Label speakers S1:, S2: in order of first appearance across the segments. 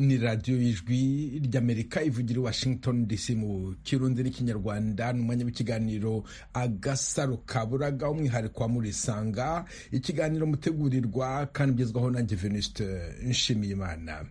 S1: ni radiyo y'ijwi ry'amerika ivugira i washington dc mu kirundi n'ikinyarwanda ni umwanya w'ikiganiro agasaro kaburaga umwihariko wa murisanga ikiganiro mutegurirwa kandi ugezwaho na venuste nshimiyimana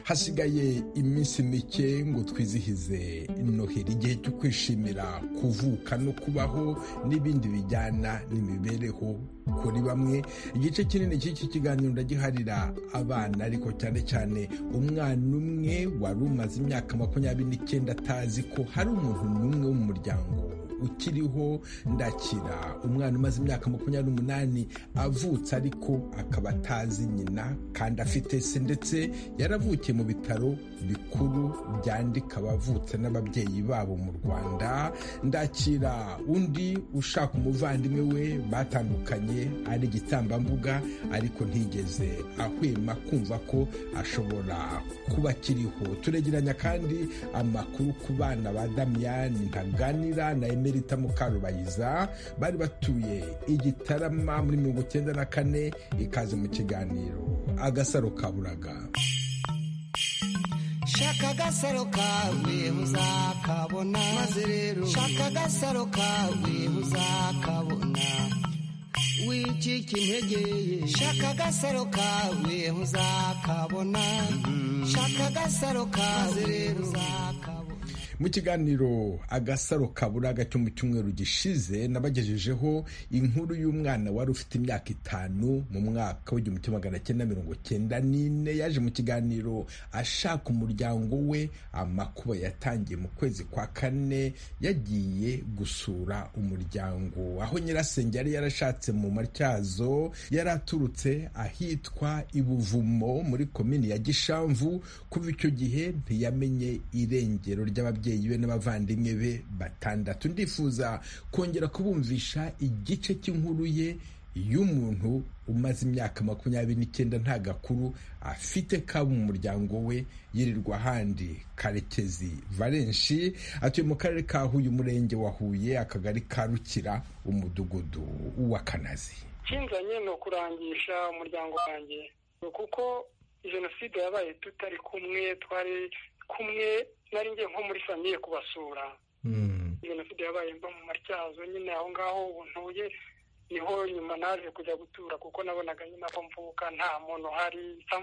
S1: hasigaye iminsi mike ngo twizihize noheli igihe cyo kwishimira kuvuka no kubaho n'ibindi bijyana n'imibereho kuri bamwe igice kinini cy'iki kiganiro ndagiharira abana ariko cyane cyane umwana umwe wari umaze imyaka makumyabiri n'icyenda atazi ko hari umuntu n'umwe wo mu muryango ukiriho ndakira umwana umaze imyaka makumyabiri n'umunani avutse ariko akaba atazi nyina kandi afite se ndetse yaravukiye mu bitaro bikuru byandika abavutse n'ababyeyi babo mu rwanda ndakira undi ushaka umuvandimwe we batandukanye ari igitambambuga ariko ntigeze ahwema kumva ko ashobora kuba akiriho turegeranya kandi amakuru ku bana ba damiyani ntaganira na emeli Merita Mukarubayiza bari batuye igitarama muri mirongo icyenda na kane ikaze mu kiganiro agasaro kaburaga
S2: shaka agasaro kawe uzakabona maze rero shaka agasaro kawe uzakabona wicika integeye shaka agasaro kawe uzakabona shaka agasaro kawe rero uzakabona
S1: mu kiganiro agasaro kaburaga cyo mu cyumweru gishize nabagejejeho inkuru y'umwana wari ufite imyaka itanu mu mwaka w'igihumbi kimwe magana cyenda mirongo cyenda n'ine yaje mu kiganiro ashaka umuryango we amakuba yatangiye mu kwezi kwa kane yagiye gusura umuryango aho nyirasenge yari yarashatse mu matyazo yari aturutse ahitwa ibuvumo muri komini ya gishamvu kuva icyo gihe ntiyamenye irengero ry'ababyeyi ababyeyi be n'abavandimwe be batandatu ndifuza kongera kubumvisha igice cy'inkuru ye y'umuntu umaze imyaka makumyabiri n'icyenda nta gakuru afite kaba mu muryango we yirirwa ahandi karekezi valenshi atuye mu karere ka huye umurenge wa huye akagari ka rukira umudugudu wa kanazi
S3: nshinganye ni ukurangisha umuryango wanjye kuko jenoside yabaye tutari kumwe twari kumwe nari ngiye nko muri famiye kubasura jenoside yabaye mba mu matyazo nyine aho ngaho ntuye niho nyuma naje kujya gutura kuko nabonaga nyine ko mvuka nta muntu uhari nsa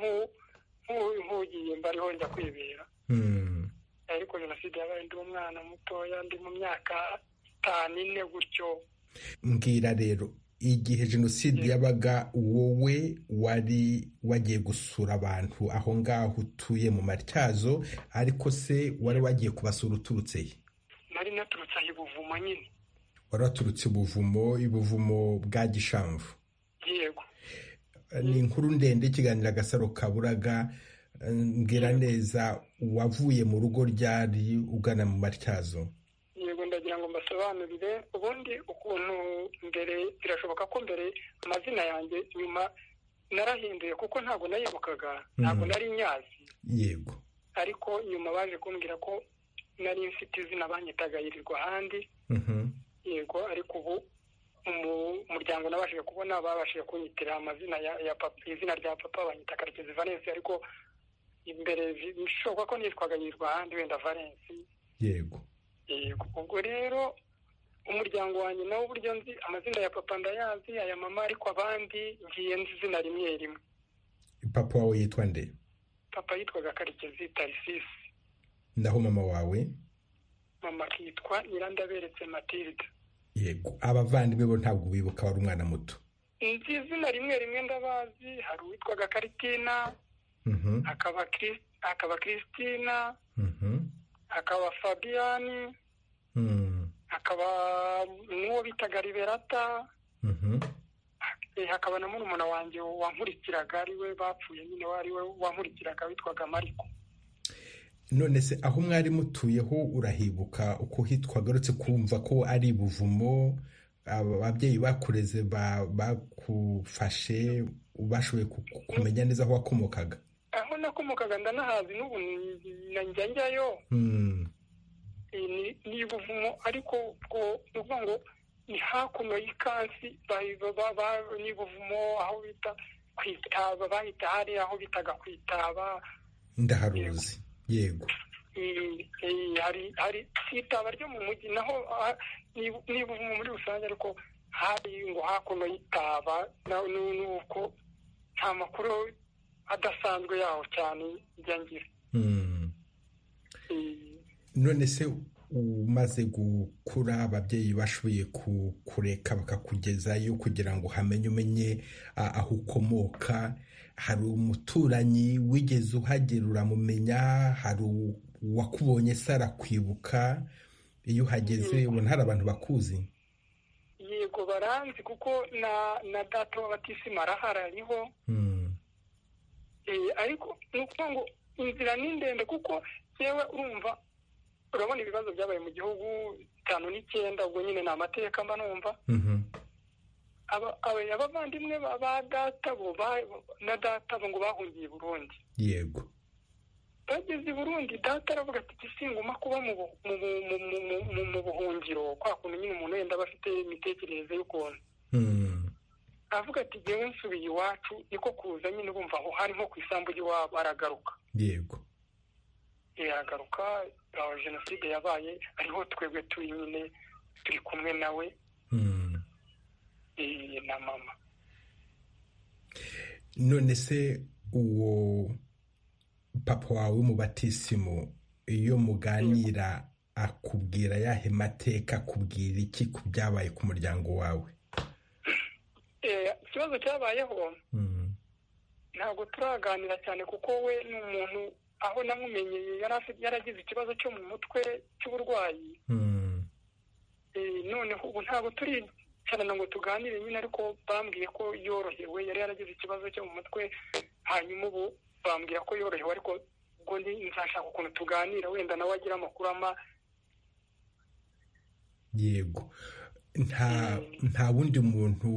S3: nk'ugiye mbariho njya kwibera ariko jenoside yabaye ndi umwana mutoya ndi mu myaka itanu ine gutyo
S1: mbwira rero igihe jenoside yabaga wowe wari wagiye gusura abantu aho ngaho utuye mu matyazo ariko se wari wagiye kubasura uturutse he
S3: nari naturutse aha ibuvumo nyine
S1: wari waturutse ibuvumo ibuvumo bwa gishamvu
S3: yego
S1: ni inkuru ndende ikiganiro agasaro kaburaga mbwira neza wavuye mu rugo ryari ugana mu matyazo
S3: yego ndagira ngo mbasobanurire ubundi ukuntu mbere birashoboka ko mbere amazina yanjye nyuma narahinduye kuko ntabwo nayibukaga ntabwo nari nyazi
S1: yego
S3: ariko nyuma baje kumbwira ko nari mfite izina banyitaga yirirwa ahandi yego ariko ubu umuryango nabashije kubona babashije kunyitira amazina ya papa izina rya papa banyita karekezi valensi ariko imbere bishoboka ko nitwaga yirirwa ahandi wenda valensi
S1: yego
S3: ubwo rero umuryango wanjye nawe uburyo nzi amazina ya papa ndayazi aya mama ariko abandi ngiye nzi izina rimwe rimwe
S1: papa wawe yitwa nde
S3: papa yitwaga karekezi tarisisi
S1: naho mama wawe
S3: mama akitwa nyirandaberetse matilda
S1: yego abavandimwe bo ntabwo bibuka wari umwana muto
S3: nzi izina rimwe rimwe ndabazi hari uwitwaga karitina hakaba kiristina hakaba fabiyani hakaba n'uwo bitaga liberata hakaba na murumuna wanjye wankurikiraga ariwe bapfuye nyine we wankurikiraga witwaga mariko
S1: none se aho mwari mutuyeho urahibuka uko hitwa agarutse kumva ko ari ibuvumo ababyeyi bakureze bakufashe bashoboye kumenya neza aho wakomokaga
S3: aho nakomokaga ndanahazi n'ubu njya njyayo ni ibuvumo ariko ubwo ngo ni hakuno y'ikansi n'ibuvumo aho bita kwitaba bahita hari aho bitaga kwitaba
S1: ndaharuzi yego
S3: hari itaba ryo mu mujyi naho n'ibuvumo muri rusange ariko hari ngo hakuno y'itaba nuko nta makuru adasanzwe yaho cyane ijya ngira
S1: none se umaze gukura ababyeyi bashoboye kureka bakakugezayo kugira ngo hamenye umenye aho ukomoka hari umuturanyi wigeze uhagera uramumenya hari uwakubonye se arakwibuka iyo uhageze ubona hari abantu bakuzi
S3: yego baranzi kuko na data w'abatisima arahari ariho ariko ni ukuvuga ngo inzira ni ndende kuko yewe urumva urabona ibibazo byabaye mu gihugu bitanu n'icyenda ubwo nyine ni amateka mba numva abavandimwe ba data bo na data bo ngo bahungiye i burundi
S1: yego
S3: bageze i burundi data aravuga ati gisinguma kuba mu buhungiro kwa kuntu nyine umuntu wenda aba afite imitekerereze y'ukuntu aravuga ati ngewe nsubiye iwacu niko kuza nyine bumva aho hari nko ku isambu ry'iwabo aragaruka
S1: yego
S3: iragaruka aho jenoside yabaye ariho twebwe turi nyine turi kumwe nawe na mama
S1: none se uwo papa wawe w'umubatisimu iyo muganira akubwira yahe mateka akubwira iki ku byabaye ku muryango wawe
S3: ikibazo cyabayeho ntabwo turaganira cyane kuko we ni umuntu aho namumenyeye yaragize ikibazo cyo mu mutwe cy'uburwayi noneho ubu ntabwo turicarana ngo tuganire nyine ariko bambwiye ko yorohewe yari yaragize ikibazo cyo mu mutwe hanyuma ubu bambwira ko yorohewe ariko ubwo nzashaka ukuntu tuganira wenda nawe agira amakuru ama
S1: yego nta wundi muntu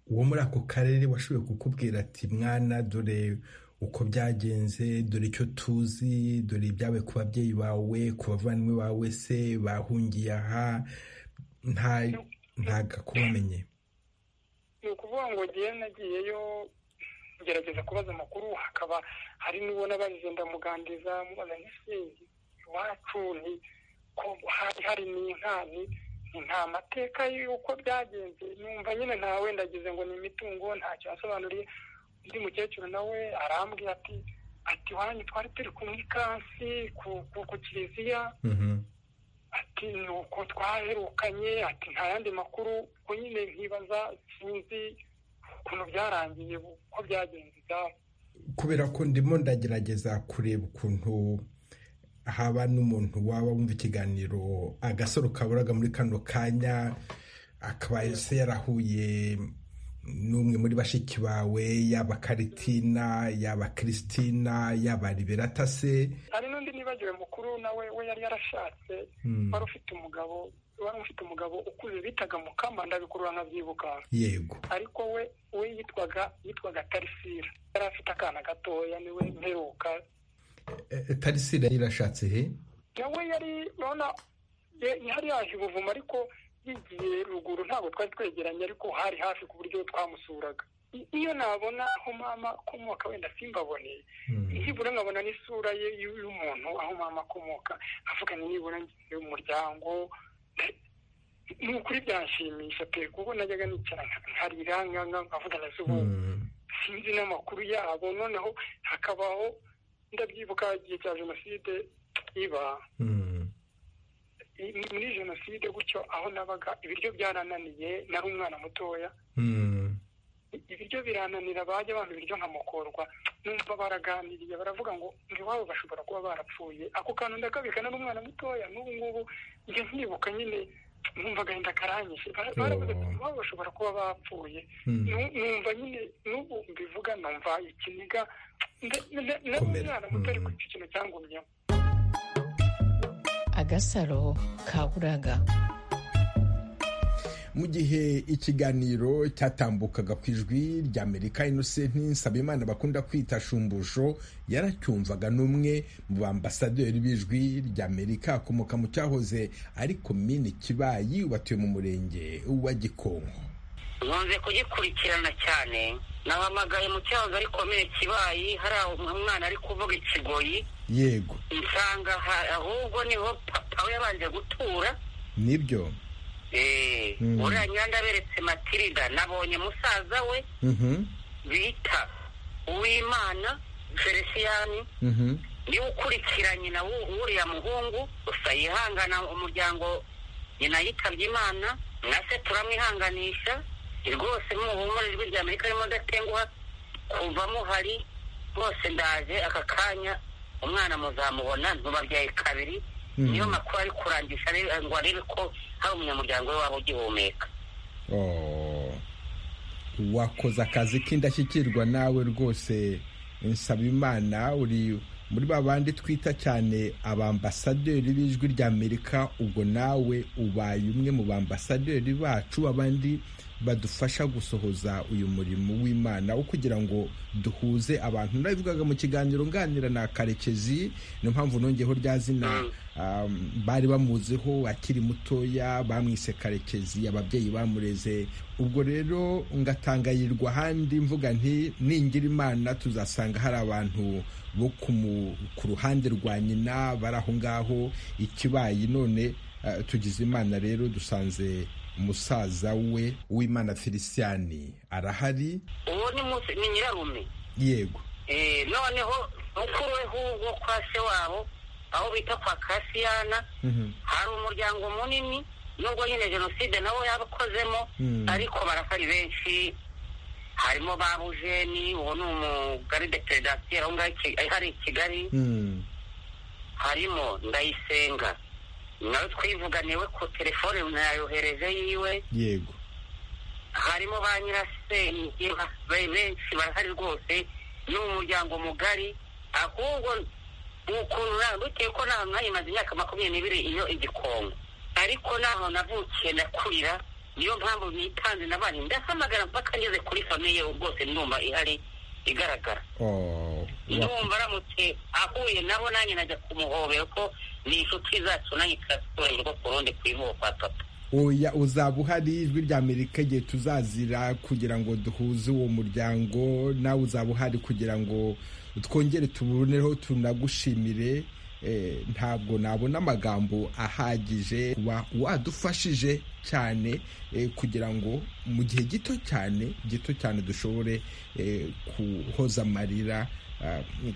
S1: wo muri ako karere washoboye kukubwira ati mwana dore uko byagenze dore icyo tuzi dore ibyawe ku babyeyi bawe ku bavandimwe bawe se bahungiye aha ntago akubamenye
S3: ni ukuvuga ngo ngewe nagiyeyo ngerageza kubaza amakuru hakaba hari n'ubona bagenda muganiriza mubaza n'isindi iwacu ni ko hari hari n'inkani nta mateka y'uko byagenze numva nyine nta wenda agize ngo ni imitungo ntacyo yasobanuriye undi mukecuru nawe arambwira ati ati wanyu twari turi kumwe ikansi ku kiliziya ati ni uko twaherukanye ati nta yandi makuru ko nyine nkibaza sinzi ukuntu byarangiye uko byagenze ibyabo
S1: kubera ko ndimo ndagerageza kureba ukuntu haba n'umuntu waba wumva ikiganiro agasaro kaburaga muri kano kanya akaba se yarahuye n'umwe muri bashiki bawe yaba karitina yaba kiristina yaba liberata se
S3: hari n'undi nibagiwe mukuru nawe we yari yarashatse wari ufite umugabo wari ufite umugabo ukuze bitaga mukamba ndabikurura nkabyibuka
S1: yego
S3: ariko we we yitwaga yitwaga tarisira yari afite akana gatoya niwe mperuka
S1: tarisira yari yarashatse he
S3: nawe yari urabona yari yaje ubuvumo ariko yigiye ruguru ntabwo twari twegeranye ariko hari hafi ku buryo twamusuraga iyo nabona aho mama akomoka wenda simbabone nibura nkabona n'isura ye y'umuntu aho mama akomoka avuga nibura ngiye mu muryango ni ukuri byanshimisha pe kuko najyaga nicara nkarira nkavugana zuba sinzi n'amakuru yabo noneho hakabaho ndabyibuka igihe cya jenoside iba muri jenoside gutyo aho nabaga ibiryo byarananiye nari umwana mutoya ibiryo birananira bajya bampa ibiryo nkamukorwa numva baraganiriye baravuga ngo iwabo bashobora kuba barapfuye ako kantu ndakabika nari umwana mutoya n'ubu ngubu njya nkibuka nyine numva agahinda karanyishe baravuga ati iwabo bashobora kuba bapfuye numva nyine n'ubu mbivuga numva ikiniga nari umwana muto ariko icyo kintu cyangumyemo
S4: agasaro ka buraga
S1: mu gihe ikiganiro cyatambukaga ku ijwi ry'amerika inosenti nsabimana bakunda kwita shumbusho yaracyumvaga n'umwe mu bambasaderi b'ijwi ry'amerika akomoka mu cyahoze ariko mine kibayi ubatuye mu murenge wa gikonko
S4: nkunze kugikurikirana cyane nahamagaye mu cyahoze ari komine kibayi hari umwana ari kuvuga ikigoyi
S1: yego
S4: nsanga ahubwo niho papa we yabanje gutura
S1: nibyo
S4: uriya nyanda aberetse matirida nabonye musaza we bita uwimana feliciyani niwe ukurikiranye na uriya muhungu gusa yihangana umuryango nyina yitabye imana na se turamwihanganisha rwose muhumure ijwi rya amerika ririmo udatenguha kuva muhari rwose ndaje aka kanya umwana muzamubona ntubabyaye kabiri niyo makuru ari kurangisha ngo arebe ko hari umunyamuryango we waba ugihumeka
S1: wakoze akazi k'indashyikirwa nawe rwose nsaba imana uri muri ba bandi twita cyane abambasaderi b'ijwi rya amerika ubwo nawe ubaye umwe mu bambasaderi bacu abandi badufasha gusohoza uyu murimo w'imana wo kugira ngo duhuze abantu nabivugaga mu kiganiro nganira na karekezi niyo mpamvu nongeho rya zina bari bamuziho akiri mutoya bamwise karekezi ababyeyi bamureze ubwo rero ngatangayirwa ahandi mvuga nti ningira imana tuzasanga hari abantu bo ku ruhande rwa nyina bari aho ngaho ikibaye none tugize imana rero dusanze umusaza we w'imana feliciyani arahari
S4: uwo ni nyirarume
S1: yego
S4: noneho mukuru we hugo kwa se wabo aho bita kwa kasiyana hari umuryango munini nubwo nyine jenoside nawo yabakozemo ariko barafari benshi harimo ba bujeni uwo ni umugari de peredasiyo aho ngaho hari i kigali harimo ndayisenga nawe twivuganiwe ku telefone nayohereje yiwe
S1: yego
S4: harimo ba nyirasenge benshi barahari rwose ni umuryango mugari ahubwo ukuntu bitewe ko naho mwayimaze imyaka makumyabiri n'ibiri iyo igikongo ariko naho navukiye ndakurira niyo mpamvu nitanze n'abandi ndahamagara mpaka ngeze kuri famiye ye rwose ndumva ihari igaragara ndumva aramutse ahuye nabo nanjye najya kumuhobera ko ni inshuti zacu nanjye turaturanye ku rundi ku ivuko kwa papa
S1: oya uzaba uhari ijwi rya amerika igihe tuzazira kugira ngo duhuze uwo muryango nawe uzaba uhari kugira ngo twongere tubonereho tunagushimire ntabwo nabona amagambo ahagije kuba wadufashije cyane kugira ngo mu gihe gito cyane gito cyane dushobore kuhoza amarira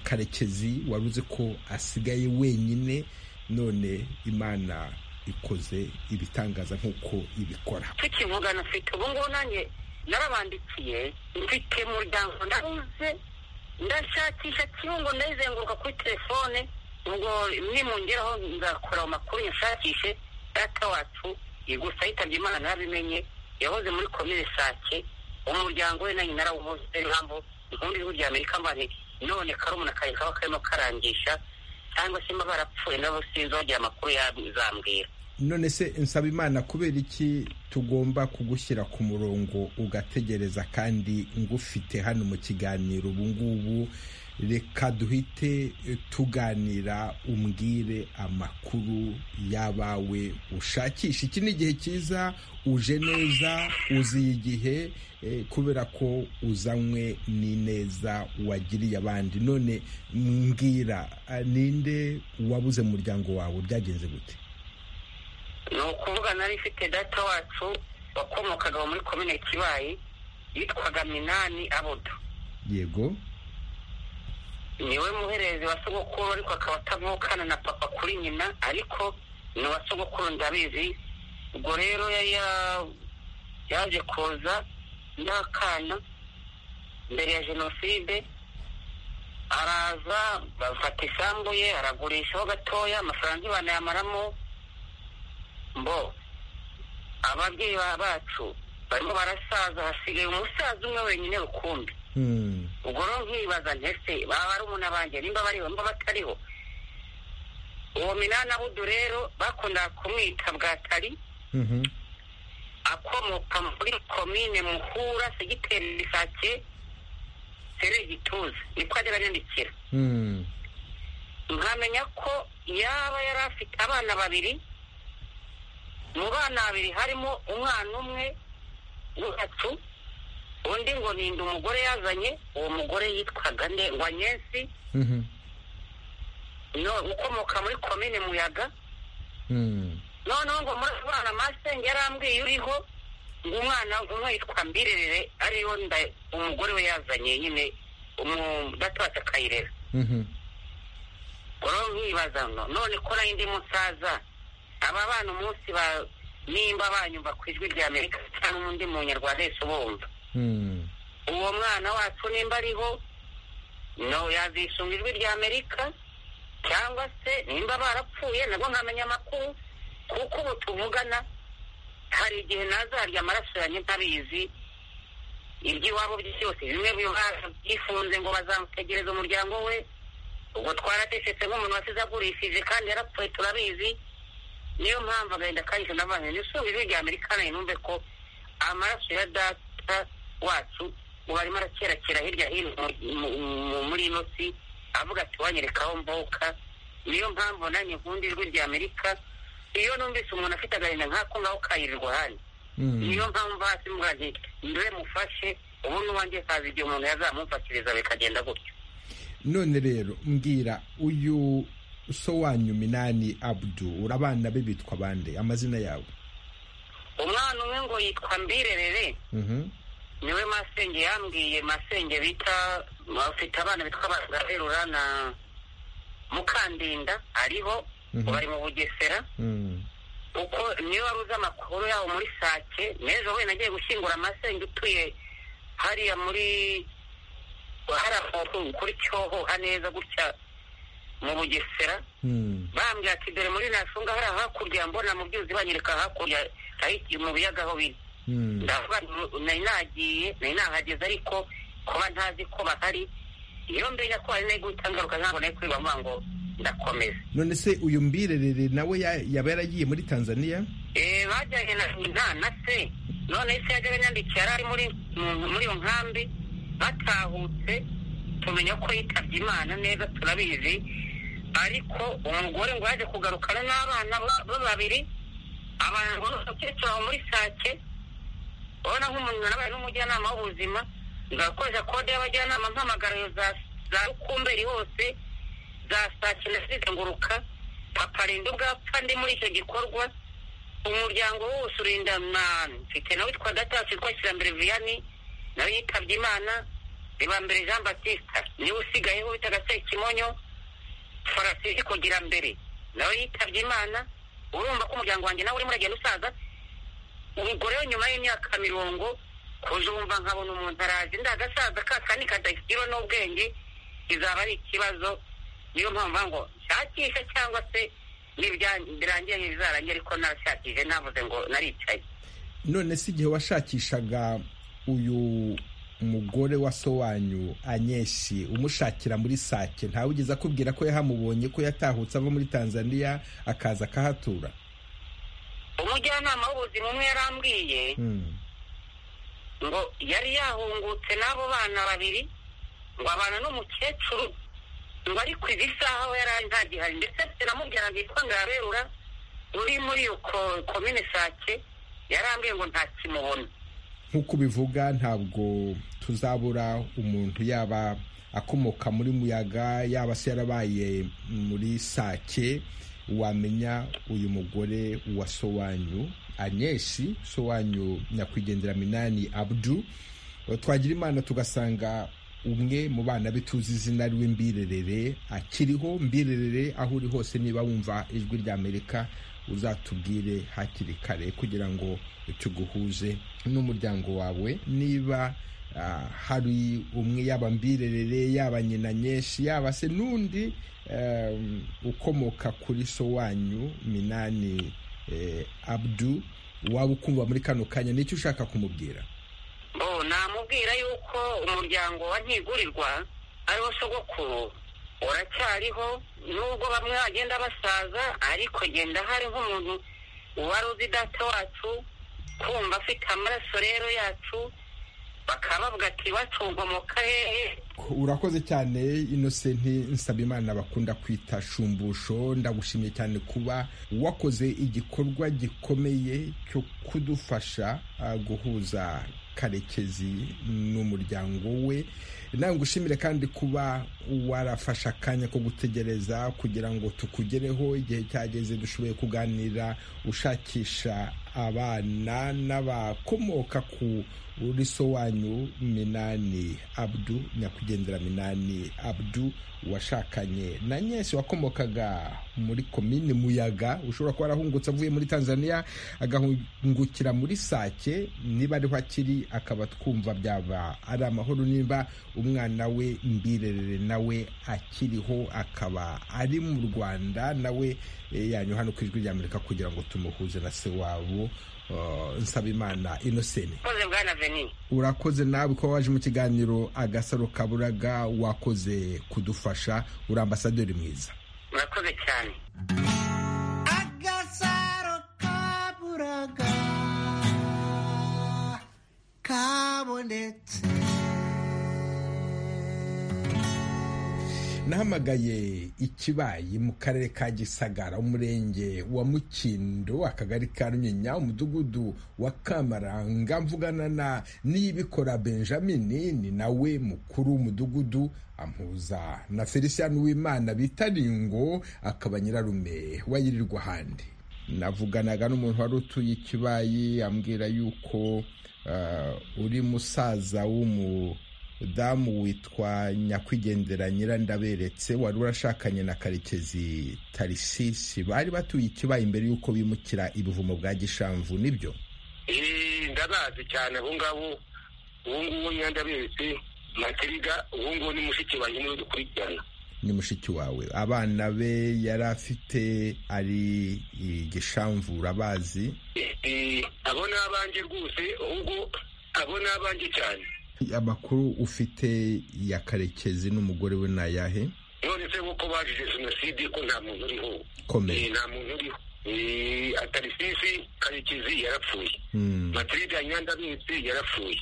S1: karekezi wari uzi ko asigaye wenyine none imana ikoze ibitangaza nk'uko ibikora
S4: tukivugana mfite ubu ngubu nanjye narabandikiye mfite muryango ndabuze ndashakisha kirungu ndayizenguruka kuri telefone ubwo nimungeraho ngakora amakuru nshakishe data wacu gusa yitabye imana narabimenye yahoze muri komine sake umuryango we nanjye narawuhoze impamvu inkundi ijwi rya amerika mbane none karumuna kare kaba karimo karangisha cyangwa se barapfuye nabo sinzi wagira amakuru yazambwira
S1: none se nsaba imana kubera iki tugomba kugushyira ku murongo ugategereza kandi ngufite hano mu kiganiro ubu ngubu reka duhite tuganira umbwire amakuru y'abawe ushakisha iki ni igihe cyiza uje neza uziye igihe kubera ko uzanywe n'ineza wagiriye abandi none mbwira ninde wabuze mu muryango wawe byagenze gute
S4: ni ukuvuga nari ifite data wacu wakomokaga muri komine kibayi yitwaga minani abudu
S1: yego
S4: niwe muherezi wa sogokuru ariko akaba atavukana na papa kuri nyina ariko ni uwa sogokuru ndabizi ubwo rero yaje kuza n'akana mbere ya jenoside araza bafata isambu ye aragurishaho gatoya amafaranga ntibanayamaramo mbo ababyeyi bacu barimo barasaza hasigaye umusaza umwe wenyine rukumbi ubwo rero nkibaza ntese baba ari umunabanje nimba bariho nimba batariho uwo minani abudu rero bakunda kumwita bwatari akomoka muri komine muhura segiteri bisake sereri gituza niko ajya aranyandikira nkamenya ko yaba yari afite abana babiri mu bana babiri harimo umwana umwe w'ubwatsu undi ngo ninde umugore yazanye uwo mugore yitwaga nde wa nyensi no ukomoka muri komine muyaga noneho ngo muri abo bana masenge yarambwiye uriho ngo umwana umwe yitwa mbirerere ariyo nda umugore we yazanye nyine umudatwatsi akayirera rero nkibaza none ko nayo ndi musaza aba bana umunsi ba nimba banyumva ku ijwi rya amerika cyangwa undi munyarwanda wese ubumva uwo mwana wacu nimba ariho no yazishunga ijwi rya amerika cyangwa se nimba barapfuye nabwo nkamenya amakuru kuko ubu tuvugana hari igihe nazarya amaraso yanjye ntabizi iby'iwabo byose bimwe byifunze ngo bazamutegereza umuryango we ubwo twarateshetse nk'umuntu wasize agurishije kandi yarapfuye turabizi niyo mpamvu agahinda kanyuze n'abantu nisubire rya amerika nayo numve ko amaraso ya data wacu ubu arimo arakerakera hirya hino muri ino si avuga ati wanyereka aho mvuka niyo mpamvu nanjye nkunda ijwi rya amerika iyo numvise umuntu afite agahinda nk'ako ngaho kayirirwa hano niyo mpamvu hasi mubwaje mbe mufashe ubu n'uwanjye kazi igihe umuntu yazamumfatiriza bikagenda gutyo
S1: none rero mbwira uyu so wanyu minani abdu urabana be bitwa bande amazina yabo
S4: umwana umwe ngo yitwa mbirerere niwe masenge yambwiye masenge bita bafite abana bitwa bagaherura na mukandinda ariho bari mu bugesera kuko niyo wari uzi amakuru yabo muri sake n'ejo wenda agiye gushyingura amasenge utuye hariya muri hari ahantu kuri cyoho haneza gutya mu bugesera bambwira ati dore muri nasunga hari hakurya mbona mu byuzi banyereka hakurya mu biyaga aho biri ndavuga nari nagiye nari nahageze ariko kuba ntazi ko bahari iyo mbega ko hari n'iguhita ngaruka ntabwo nari kwiba ngo ndakomeza
S1: none se uyu mbirerere nawe yaba yaragiye muri tanzania
S4: bajyanye na na se none se yajya yanyandikiye yari ari muri iyo nkambi batahutse tumenya ko yitabye imana neza turabizi ariko umugore ngo yaje kugarukana n'abana be babiri abantu ngo n'umukecuru aho muri sake ubona nk'umuntu nabaye n'umujyanama w'ubuzima ngakoresha kode y'abajyanama mpamagarayo za rukumberi hose za sake na zizenguruka papa rinda ubwapfa ndi muri icyo gikorwa umuryango wose urinda mwana mfite nawe witwa gatasi witwa kirambere viyani nawe yitabye imana ribambere jean batista niwe usigayeho bitaga sekimonyo farasi kugira mbere nawe yitabye imana urumva ko umuryango wanjye nawe urimo uragenda usaza umugore we nyuma y'imyaka mirongo kujumva nkabona umuntu araje ndagasaza kakandi kadagira n'ubwenge kizaba ari ikibazo niyo mpamvu ngo nshakishe cyangwa se birangiye ntibizarangiye ariko narashakije navuze ngo naricaye
S1: none si igihe washakishaga uyu umugore wa so wanyu anyeshi umushakira muri sake ntawe ugeze akubwira ko yahamubonye ko yatahutse ava muri tanzania akaza akahatura
S4: umujyanama w'ubuzima umwe yarambwiye ngo yari yahungutse n'abo bana babiri ngo abana n'umukecuru ngo ariko izi saha aho yari ari ntagihari ndetse afite na mubyara yitwa ngaberura uri muri iyo komine sake yarambwiye ngo ntakimubona
S1: nk'uko ubivuga ntabwo tuzabura umuntu yaba akomoka muri muyaga yaba se yarabaye muri sake wamenya uyu mugore wa sowanyu anyeshi sowanyu nyakwigendera minani abdu twagira imana tugasanga umwe mu bana be tuzi izina rwe mbirerere akiriho mbirerere aho uri hose niba wumva ijwi rya amerika uzatubwire hakiri kare kugira ngo tuguhuze n'umuryango wawe niba hari umwe yaba mbirerere yaba nyina nyinshi yaba se n'undi ukomoka kuri so wanyu minani abdu waba ukumva muri kano kanya nicyo ushaka kumubwira
S4: namubwira yuko umuryango wa ntigurirwa ariwo sogokuru uracyariho nubwo bamwe bagenda basaza ariko genda hari nk'umuntu uwari uzi data wacu kumva afite amaraso rero yacu bakabavuga ati batungomoka hehe
S1: urakoze cyane inosenti nsabimana bakunda kwita shumbusho ndagushimiye cyane kuba wakoze igikorwa gikomeye cyo kudufasha uh, guhuza karekezi n'umuryango we nawe ngushimire kandi kuba warafashe akanya ko gutegereza kugira ngo tukugereho igihe cyageze dushoboye kuganira ushakisha abana n'abakomoka ku uriso wanyu minani abdu nyakwigendera minani abdu washakanye na nyesi wakomokaga muri komini muyaga ushobora kuba arahungutse avuye muri tanzania agahungukira muri sake niba ariho akiri akaba twumva byaba ari amahoro niba umwana we mbirerere nawe akiriho akaba ari mu rwanda nawe yanyu hano ku ijwi rya amerika kugira ngo tumuhuze na se wabo nsabimana inoseni urakoze nawe kuba waje mu kiganiro agasaro kaburaga wakoze kudufasha uri ambasaderi mwiza
S4: murakoze cyane
S2: agasaro kaburaga kabonetse
S1: nahamagaye ikibayi mu karere ka gisagara umurenge wa mukindo akagari ka runyinya umudugudu wa kamaranga mvugana na niyibikora benjamin ni nawe mukuru w'umudugudu ampuza na felician w'imana bita ringo akaba nyirarume wayirirwa ahandi navuganaga n'umuntu wari utuye ikibayi ambwira yuko uri musaza w'umu damu witwa nyakwigendera nyirandaberetse wari urashakanye na karekezi tarisisi bari batuye ikibaye imbere y'uko bimukira ibivumo bwa gishamvu nibyo
S5: ndabazi cyane ubu ngubu ubu ngubu nyirandaberetse matiriga ubu ngubu ni mushiki wanjye niwe dukurikirana
S1: ni mushiki wawe abana be yari afite ari gishamvu urabazi
S5: abo ni abanjye rwose ahubwo abo ni abanjye cyane
S1: amakuru ufite ya karekezi n'umugore we ni ayahe
S5: none se kuko bazize jenoside ko nta muntu uriho nta muntu uriho atarisisi karekezi yarapfuye matiride ya nyandabitsi yarapfuye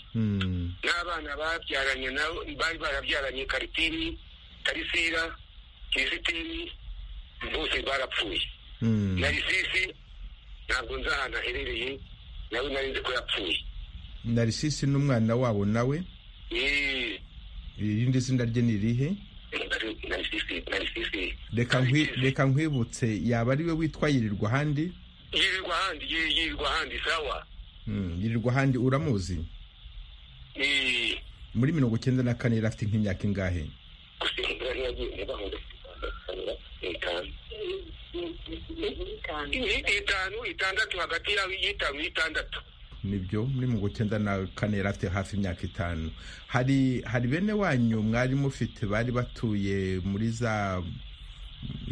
S5: n'abana babyaranye nabo bari barabyaranye karitini tarisira kirisitini bose barapfuye na risisi ntabwo nzi ahantu aherereye nawe nari nzi ko yapfuye
S1: narisisi n'umwana wabo nawe irindi zina rye ni irihe reka nkwibutse yaba ari we witwa yirirwa ahandi
S5: yirirwa ahandi yirirwa ahandi sawa
S1: yirirwa ahandi uramuzi muri mirongo icyenda na kane yari afite nk'imyaka ingahe
S5: itanu itandatu hagati yawe y'itanu n'itandatu
S1: nibyo muri mirongo icyenda na kane yari afite hafi imyaka itanu hari hari bene wanyu mwari mufite bari batuye muri za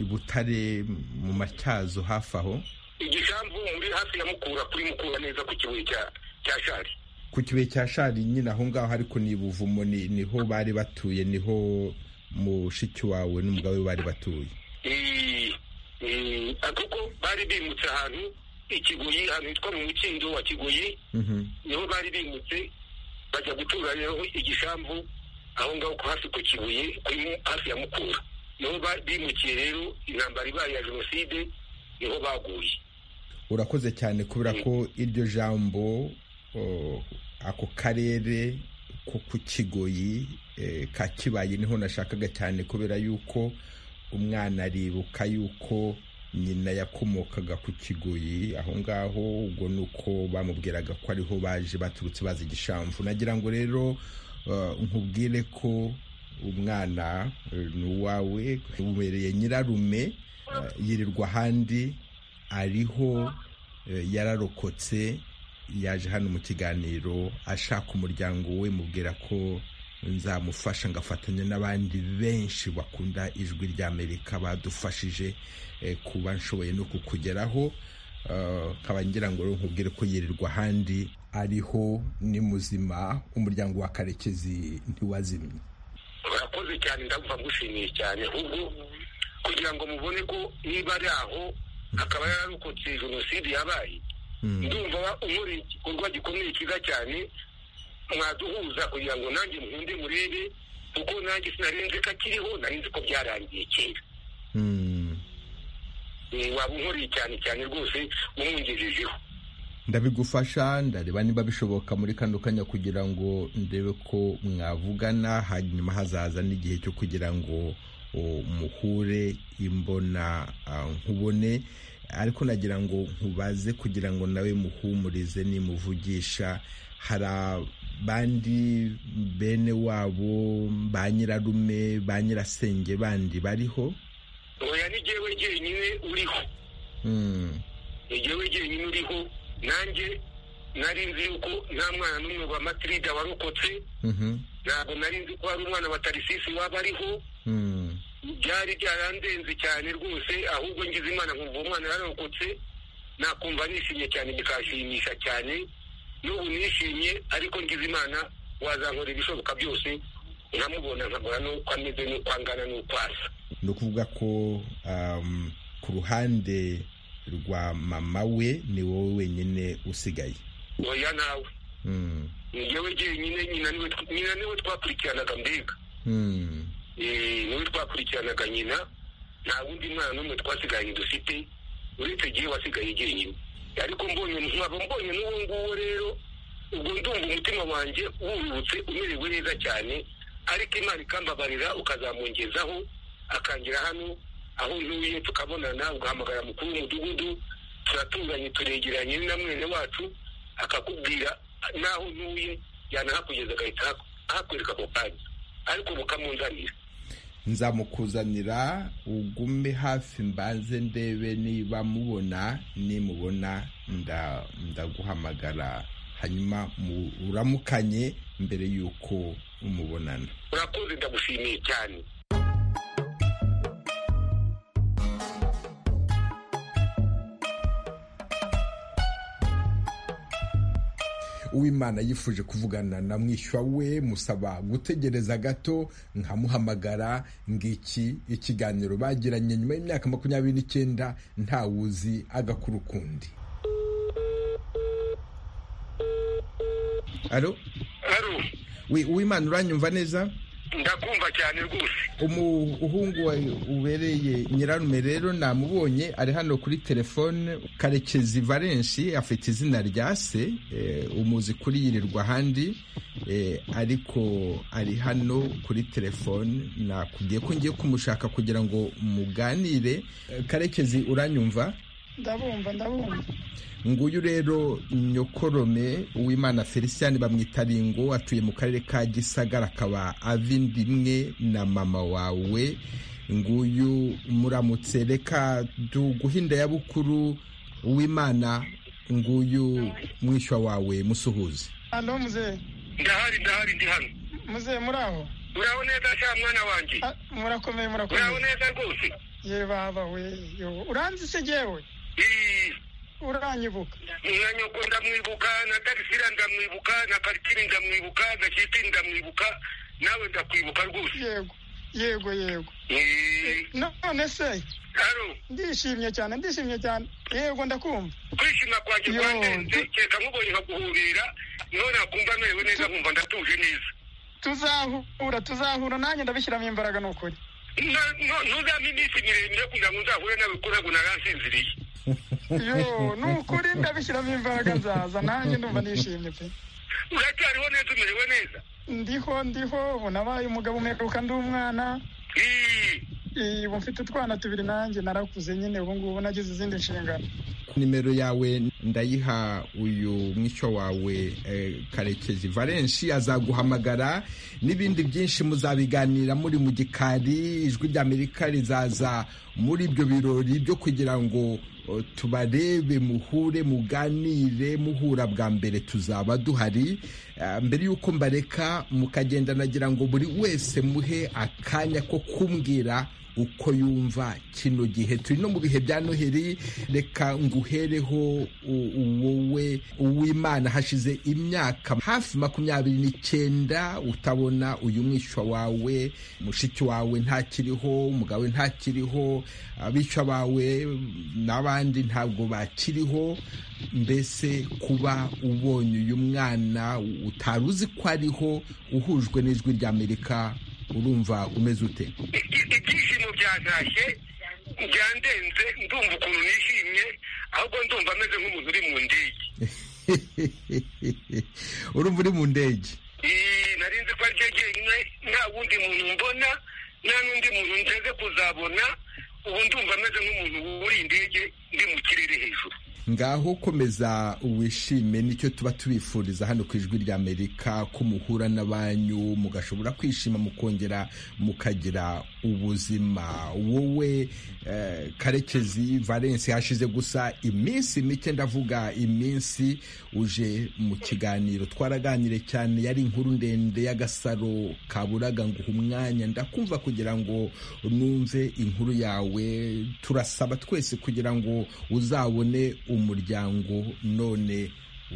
S1: butare mu matyazo hafi aho
S5: igisambu muri hafi ya mukura kuri mukura neza ku kibuye cya shari
S1: ku kibuye cya shari nyine aho ngaho ariko ni buvumo niho bari batuye niho mushiki wawe n'umugabo we bari batuye
S5: kuko bari bimutse ahantu ikigoyi ahantu hitwa mu mukindo wa kigoyi niho bari bimutse bajya gutura rero igisambu aho ngaho hafi ku kibuye kuri hafi ya mukura niho bimukiye rero intambara ibaye ya jenoside niho baguye
S1: urakoze cyane kubera ko iryo jambo ako karere ko ku kigoyi ka kibaye niho nashakaga cyane kubera yuko umwana aribuka yuko nyina yakomokaga ku kigoyi aho ngaho ubwo ni uko bamubwiraga ko ariho baje baturutse bazi igishamvu nagira ngo rero nkubwire ko umwana ni uwawe ubereye nyirarume yirirwa ahandi ariho yararokotse yaje hano mu kiganiro ashaka umuryango we mubwira ko nzamufasha ngafatanya n'abandi benshi bakunda ijwi ry'amerika badufashije kuba nshoboye no kukugeraho nkaba ngira ngo nkubwire ko yirirwa ahandi ariho ni muzima umuryango wa karekezi ntiwazimye
S5: urakoze cyane ndabumva ngushimiye cyane ahubwo kugira ngo mubone ko niba ari aho akaba yararokotse jenoside yabaye ndumva umuri igikorwa gikomeye cyiza cyane mwaduhuza kugira ngo nanjye nkunde murebe kuko nanjye sinarenze ko akiriho narinzi ko byarangiye kera waba unkoreye cyane cyane rwose umwungejejeho
S1: ndabigufasha ndareba niba bishoboka muri kano kanya kugira ngo ndebe ko mwavugana hanyuma hazaza n'igihe cyo kugira ngo muhure imbona nkubone ariko nagira ngo nkubaze kugira ngo nawe muhumurize nimuvugisha hari abandi bene wabo ba nyirarume ba nyirasenge bandi bariho
S5: oya ni jyewe jyenyine uriho ni jyewe jyenyine uriho nanjye nari nzi yuko nta mwana n'umwe wa matirida warokotse ntabwo nari nzi ko hari umwana wa tarisisi waba ariho byari byarandenze cyane rwose ahubwo ngize imana nkumva uwo mwana yararokotse nakumva nishimye cyane bikashimisha cyane n'ubu nishimye ariko ngize imana wazankora ibishoboka byose nkamubona nkabona n'uko ameze n'uko angana n'uko asa
S1: ni ukuvuga ko ku ruhande rwa mama we ni wowe wenyine usigaye
S5: oya nawe ni njyewe jyenyine nyina niwe twakurikiranaga mbega niwe twakurikiranaga nyina nta wundi mwana n'umwe twasigaranye dufite uretse igihe wasigaye jyenyine ariko mbonye nkaba mbonye n'uwo nguwo rero ubwo ndumva umutima wanjye wurutse umerewe neza cyane ariko imana ikambabarira ukazamwongezaho akangira hano aho ntuye tukabonana ugahamagara mukuru w'umudugudu turatunganye turegeranye na mwene wacu akakubwira n'aho ntuye yanahakugeza agahita ahakwereka ako kanya ariko mukamunzanira
S1: nzamukuzanira ugume hafi mbanze ndebe niba mubona nimubona ndaguhamagara hanyuma uramukanye mbere y'uko umubonana
S5: urakoze ndagushimiye cyane
S1: uwimana yifuje kuvugana na mwishywa we musaba gutegereza gato nkamuhamagara ngiki ikiganiro bagiranye nyuma y'imyaka makumyabiri n'icyenda ntawuzi agakuru kundi alo uwimana uranyumva neza
S5: ndakumva cyane rwose
S1: umuhungu ubereye nyirarume rero namubonye ari hano kuri telefone karekezi valenshi afite izina rya se umuzi kuri yirirwa ahandi ariko ari hano kuri telefone nakubwiye ko ngiye kumushaka kugira ngo muganire karekezi uranyumva
S6: ndabumva ndabumva
S1: nguyu rero nyokorome uwimana felicien bamwita ringo atuye mu karere ka gisagara akaba ava indi imwe na mama wawe nguyu muramutse reka duguhinda ya bukuru uwimana nguyu mwishywa wawe musuhuze
S6: hano muze
S5: ndahari ndahari ndi hano
S6: muze muri aho
S5: muraho neza sha mwana wanjye
S6: murakomeye murakomeye
S5: muraho neza rwose
S6: ye baba we uranzi se jyewe uranyibuka
S5: nyoko ndamwibuka na tagisira ndamwibuka na karitini ndamwibuka na kitini ndamwibuka nawe ndakwibuka rwose
S6: yego yego yego none se ndishimye cyane ndishimye cyane yego ndakumva
S5: kwishima kwanjye kwandenze kereka nkubonye nkaguhurira niho nakumva merewe neza nkumva ndatuje neza
S6: tuzahura tuzahura nanjye ndabishyiramo imbaraga ni ukuri
S5: ntuzame iminsi miremire kugira ngo nzahure nawe ko ntabwo narasinziriye
S6: yo ni ukuri ndabishyiramo imbaraga nzaza nanjye ndumva nishimye pe
S5: uracyariho neza umerewe neza
S6: ndiho ndiho ubu nabaye umugabo umperuka ndi umwana ubu mfite utwana tubiri nanjye narakuze nyine ubu ngubu nagize izindi nshingano
S1: nimero yawe ndayiha uyu mwishywa wawe karekezi valenshi azaguhamagara n'ibindi byinshi muzabiganira muri mu gikari ijwi ry'amerika rizaza muri ibyo birori byo kugira ngo tubarebe muhure muganire muhura bwa mbere tuzaba duhari mbere y'uko mbareka mukagenda nagira ngo buri wese muhe akanya ko kumbwira uko yumva kino gihe turi no mu bihe bya noheli reka nguhereho wowe uw'imana hashize imyaka hafi makumyabiri n'icyenda utabona uyu mwishywa wawe mushiki wawe ntakiriho umugabo ntakiriho abishywa bawe n'abandi ntabwo bakiriho mbese kuba ubonye uyu mwana utari uzi ko ariho uhujwe n'ijwi ry'amerika urumva umeze ute
S5: ibyishimo byagashye byandenze ndumva ukuntu nishimye ahubwo ndumva ameze nk'umuntu uri mu ndege
S1: urumva uri mu ndege
S5: nari nzi ko ari cyo jyenyine nta wundi muntu mbona nta n'undi muntu nteze kuzabona ubu ndumva ameze nk'umuntu wuriye indege ndi mu kirere hejuru
S1: ngaho komeza wishime nicyo tuba tubifuriza hano ku ijwi ry'amerika ko muhura n'abanyu mugashobora kwishima mukongera mukagira ubuzima wowe karekezi valence hashize gusa iminsi mike ndavuga iminsi uje mu kiganiro twaraganire cyane yari inkuru ndende y'agasaro kaburaga nguha umwanya ndakumva kugira ngo numve inkuru yawe turasaba twese kugira ngo uzabone umuryango none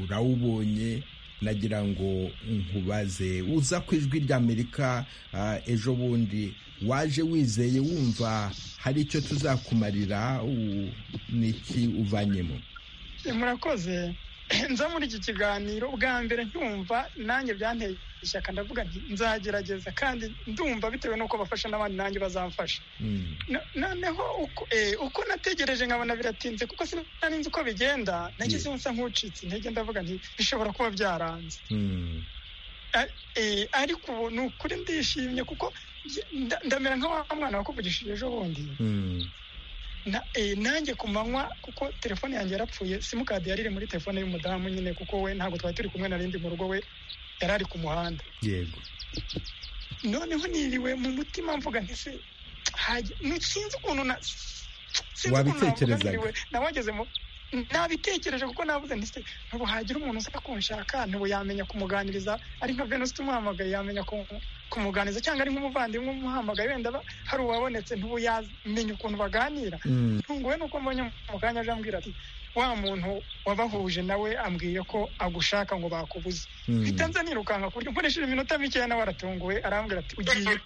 S1: urawubonye nagira ngo nkubaze uza ku ijwi ry'amerika ejo bundi waje wizeye wumva hari icyo tuzakumarira n'iki uvanyemo
S6: murakoze nza muri iki kiganiro bwa mbere nkumva nanjye byanteye ishyaka ndavuga nti nzagerageza kandi ndumva bitewe n'uko bafasha n'abandi nanjye bazamfasha noneho uko nategereje nkabona biratinze kuko sinari nzi uko bigenda nageze nsa nk'ucitse intege ndavuga nti bishobora kuba byaranze ariko ubu ni ukuri ndishimye kuko ndamera nka wa mwana wakuvugishije ejo bundi nanjye ku manywa kuko telefone yanjye yarapfuye simukadi yari iri muri telefone y'umudamu nyine kuko we ntabwo twari turi kumwe narindi mu rugo we yari ari ku muhanda
S1: yego
S6: noneho niriwe mu mutima mvuga ntese sinzi ukuntu
S1: wabitekerezaga
S6: nawagezemo nabitekereje kuko nabuze ndetse ntabwo hagira umuntu uza kunshaka ntabwo yamenya kumuganiriza ari nka venus tumuhamagaye yamenya kumuganiriza cyangwa ari nk'umuvandimwe umuhamagaye wenda hari uwabonetse ntubu yamenya ukuntu baganira ntunguwe nuko mbonye mu kanya aje ambwira ati wa muntu wabahuje nawe ambwiye ko agushaka ngo bakubuze bitanze nirukanka ku buryo nkoresheje iminota mikeya nawe aratunguwe arambwira ati ugiye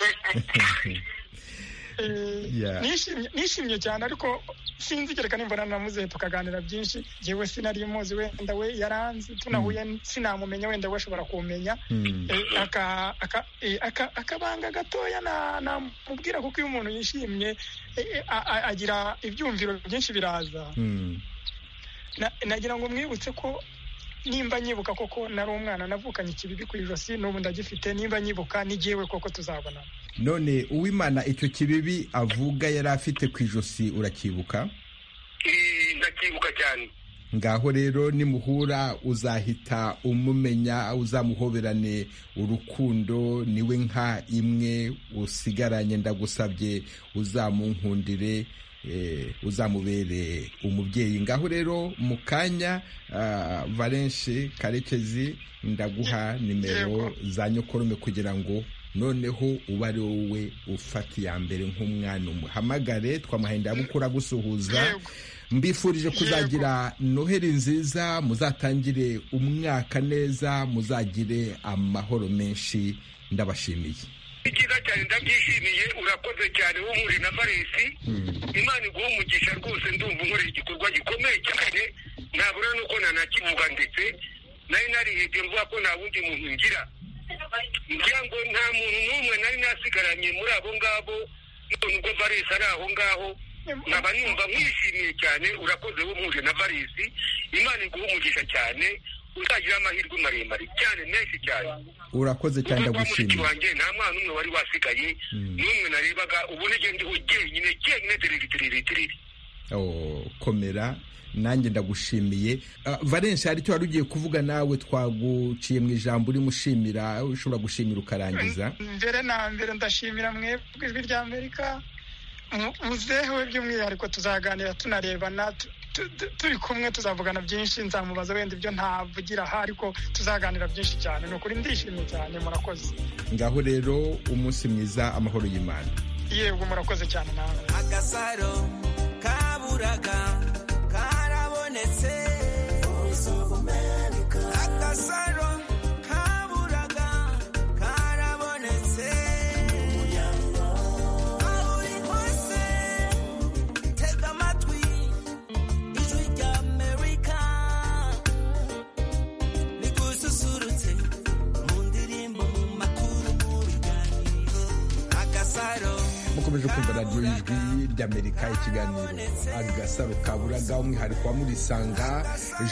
S6: nishimye cyane ariko sinzi kereka nimba namuze tukaganira byinshi yewe sinari muzi wenda we yaranzi tunahuye sinamumenya wenda we ashobora kumenya akabanga gatoya namubwira kuko iyo umuntu yishimye agira ibyumviro byinshi biraza nagira ngo mwibutse ko nimba nyibuka koko nari umwana navukanye ikibibi ku ijosi n'ubu ndagifite nimba nyibuka n'igihewe koko tuzabona
S1: none uwimana icyo kibibi avuga yari afite ku ijosi uracyibuka
S5: ndacyibuka cyane
S1: ngaho rero nimuhura uzahita umumenya uzamuhoberane urukundo niwe nka imwe usigaranye ndagusabye uzamunkundire uzamubere umubyeyi ngaho rero mu kanya valenshi karekezi ndaguha nimero za nyokorume kugira ngo noneho uba ari wowe ufata iya mbere nk'umwana umuhamagare twamahenda mukura gusuhuza mbifurije kuzagira noheli nziza muzatangire umwaka neza muzagire amahoro menshi ndabashimiye
S5: icyiza cyane ndabyishimiye urakoze cyane w'umuri na faresi imana iguha umugisha rwose ndumva unkoreye igikorwa gikomeye cyane ntabura nuko nanakivuga ndetse nari narihebye mvuga ko nta wundi muntu ngira ngira ngo nta muntu n'umwe nari nasigaranye muri abo ngabo none ubwo faresi ari aho ngaho nkaba numva mwishimiye cyane urakoze w'umuri na faresi imana iguha umugisha cyane uzagira amahirwe maremare cyane menshi cyane
S1: urakoze cyane ndagushimiye
S5: wanjye nta mwana umwe wari wasigaye n'umwe narebaga ubu nige ndiho jyenyine jyenyine tiriri tiriri tiriri
S1: komera nanjye ndagushimiye valence hari icyo wari ugiye kuvuga nawe twaguciye mu ijambo urimo ushimira ushobora gushimira ukarangiza
S6: mbere na mbere ndashimira mwebwe ijwi ry'amerika muzehewe by'umwihariko tuzaganira tunarebana turi kumwe tuzavugana byinshi nzamubaza wenda ibyo ntavugira aha ariko tuzaganira byinshi cyane ni ukuri ndishimye cyane murakoze
S1: ngaho rero umunsi mwiza amahoro y'imana
S6: yego murakoze cyane nawe
S2: agasaro kaburaga karabonetse agasaro kaburaga karabonetse aho uri hose tega amatwi ijwi rya amerika rigususurutse mu ndirimbo mu makuru mu biganiro agasaro
S1: mukomeje kumva radiyo y'ijwi ry'amerika ikiganiro agasaro kaburaga umwihariko wa murisanga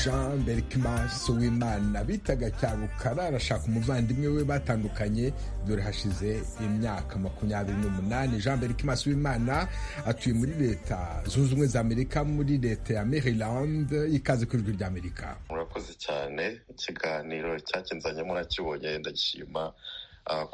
S1: jean berkimas wimana bitaga cyarukara arashaka umuvandimwe we batandukanye dore hashize imyaka makumyabiri n'umunani jean berkimas wimana atuye muri leta zunze ubumwe za amerika muri leta ya maryland ikaze ku ijwi ry'amerika
S7: murakoze cyane ikiganiro cyakinzanye murakibonye ndagishima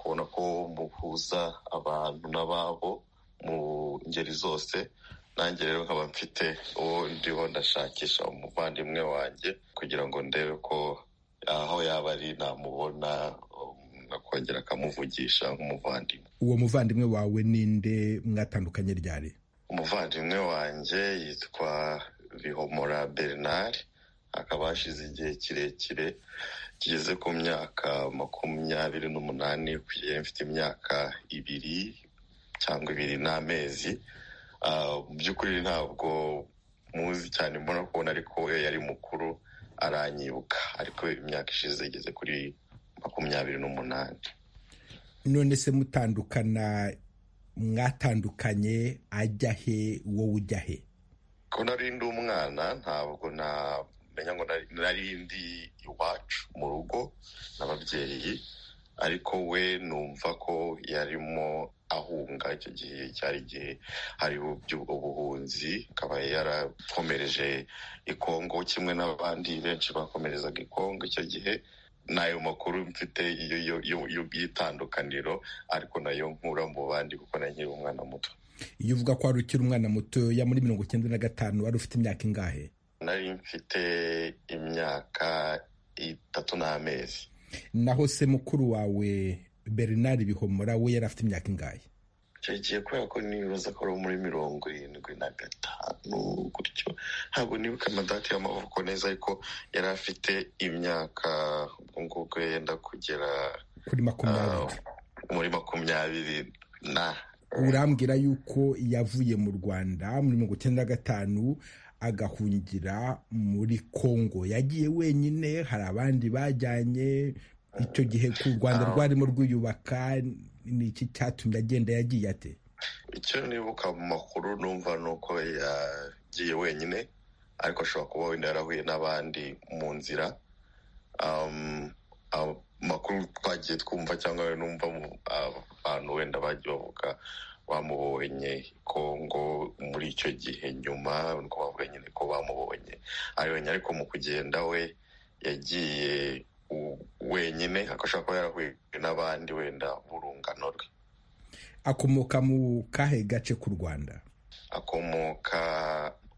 S7: kubona ko muhuza abantu n'ababo mu ngeri zose nanjye rero nkaba mfite uwo ndiho ndashakisha umuvandimwe wanjye kugira ngo ndebe ko aho yaba ari namubona akongera akamuvugisha nk'umuvandimwe
S1: uwo muvandimwe wawe ninde mwatandukanye ryari
S7: umuvandimwe wanjye yitwa bihomora bernard akaba hashize igihe kirekire kigeze ku myaka makumyabiri n'umunani kugera mfite imyaka ibiri cyangwa ibiri n'amezi mu by'ukuri ntabwo muzi cyane mbona kubona ariko we yari mukuru aranyibuka ariko imyaka ishize igeze kuri makumyabiri n'umunani
S1: none se mutandukana mwatandukanye ajya he wowe ujya he
S7: ko nari ndi umwana ntabwo na menya ngo nari ndi iwacu mu rugo n'ababyeyi ariko we numva ko yarimo ahunga icyo gihe cyari igihe hari ubuhunzi akaba yarakomereje i Kongo kimwe n'abandi benshi bakomerezaga i Kongo icyo gihe n'ayo makuru mfite y'itandukaniro ariko nayo nkura mu bandi kuko na nyiri umwana muto
S1: iyo uvuga ko wari ukiri umwana muto ya muri mirongo icyenda na gatanu wari ufite imyaka ingahe
S7: nari mfite imyaka itatu n'amezi
S1: naho se mukuru wawe bernard bihomora we yari afite imyaka ingahe
S7: icyo gihe kubera ko nibaza ko ari muri mirongo irindwi na gatanu gutyo ntabwo nibuka amadati y'amavuko neza ariko yari afite imyaka ubwo ngubwo yenda kugera
S1: kuri makumyabiri
S7: muri makumyabiri na
S1: urambwira yuko yavuye mu rwanda muri mirongo icyenda na gatanu agahungira muri Kongo yagiye wenyine hari abandi bajyanye icyo gihe ku rwanda rwarimo rwiyubaka ni iki cyatumye agenda yagiye ate
S7: icyo nibuka mu makuru numva ni uko yagiye wenyine ariko ashobora kuba wenda yarahuye n'abandi mu nzira amakuru twagiye twumva cyangwa numva abantu wenda bagiye bavuga bamubonye kongo muri icyo gihe nyuma nuko bavuga nyine ko bamubonye ayonye ariko mu kugenda we yagiye wenyine ashobora kuba yarahuye n'abandi wenda urungano rwe
S1: akomoka mu kahe gace k'u rwanda
S7: akomoka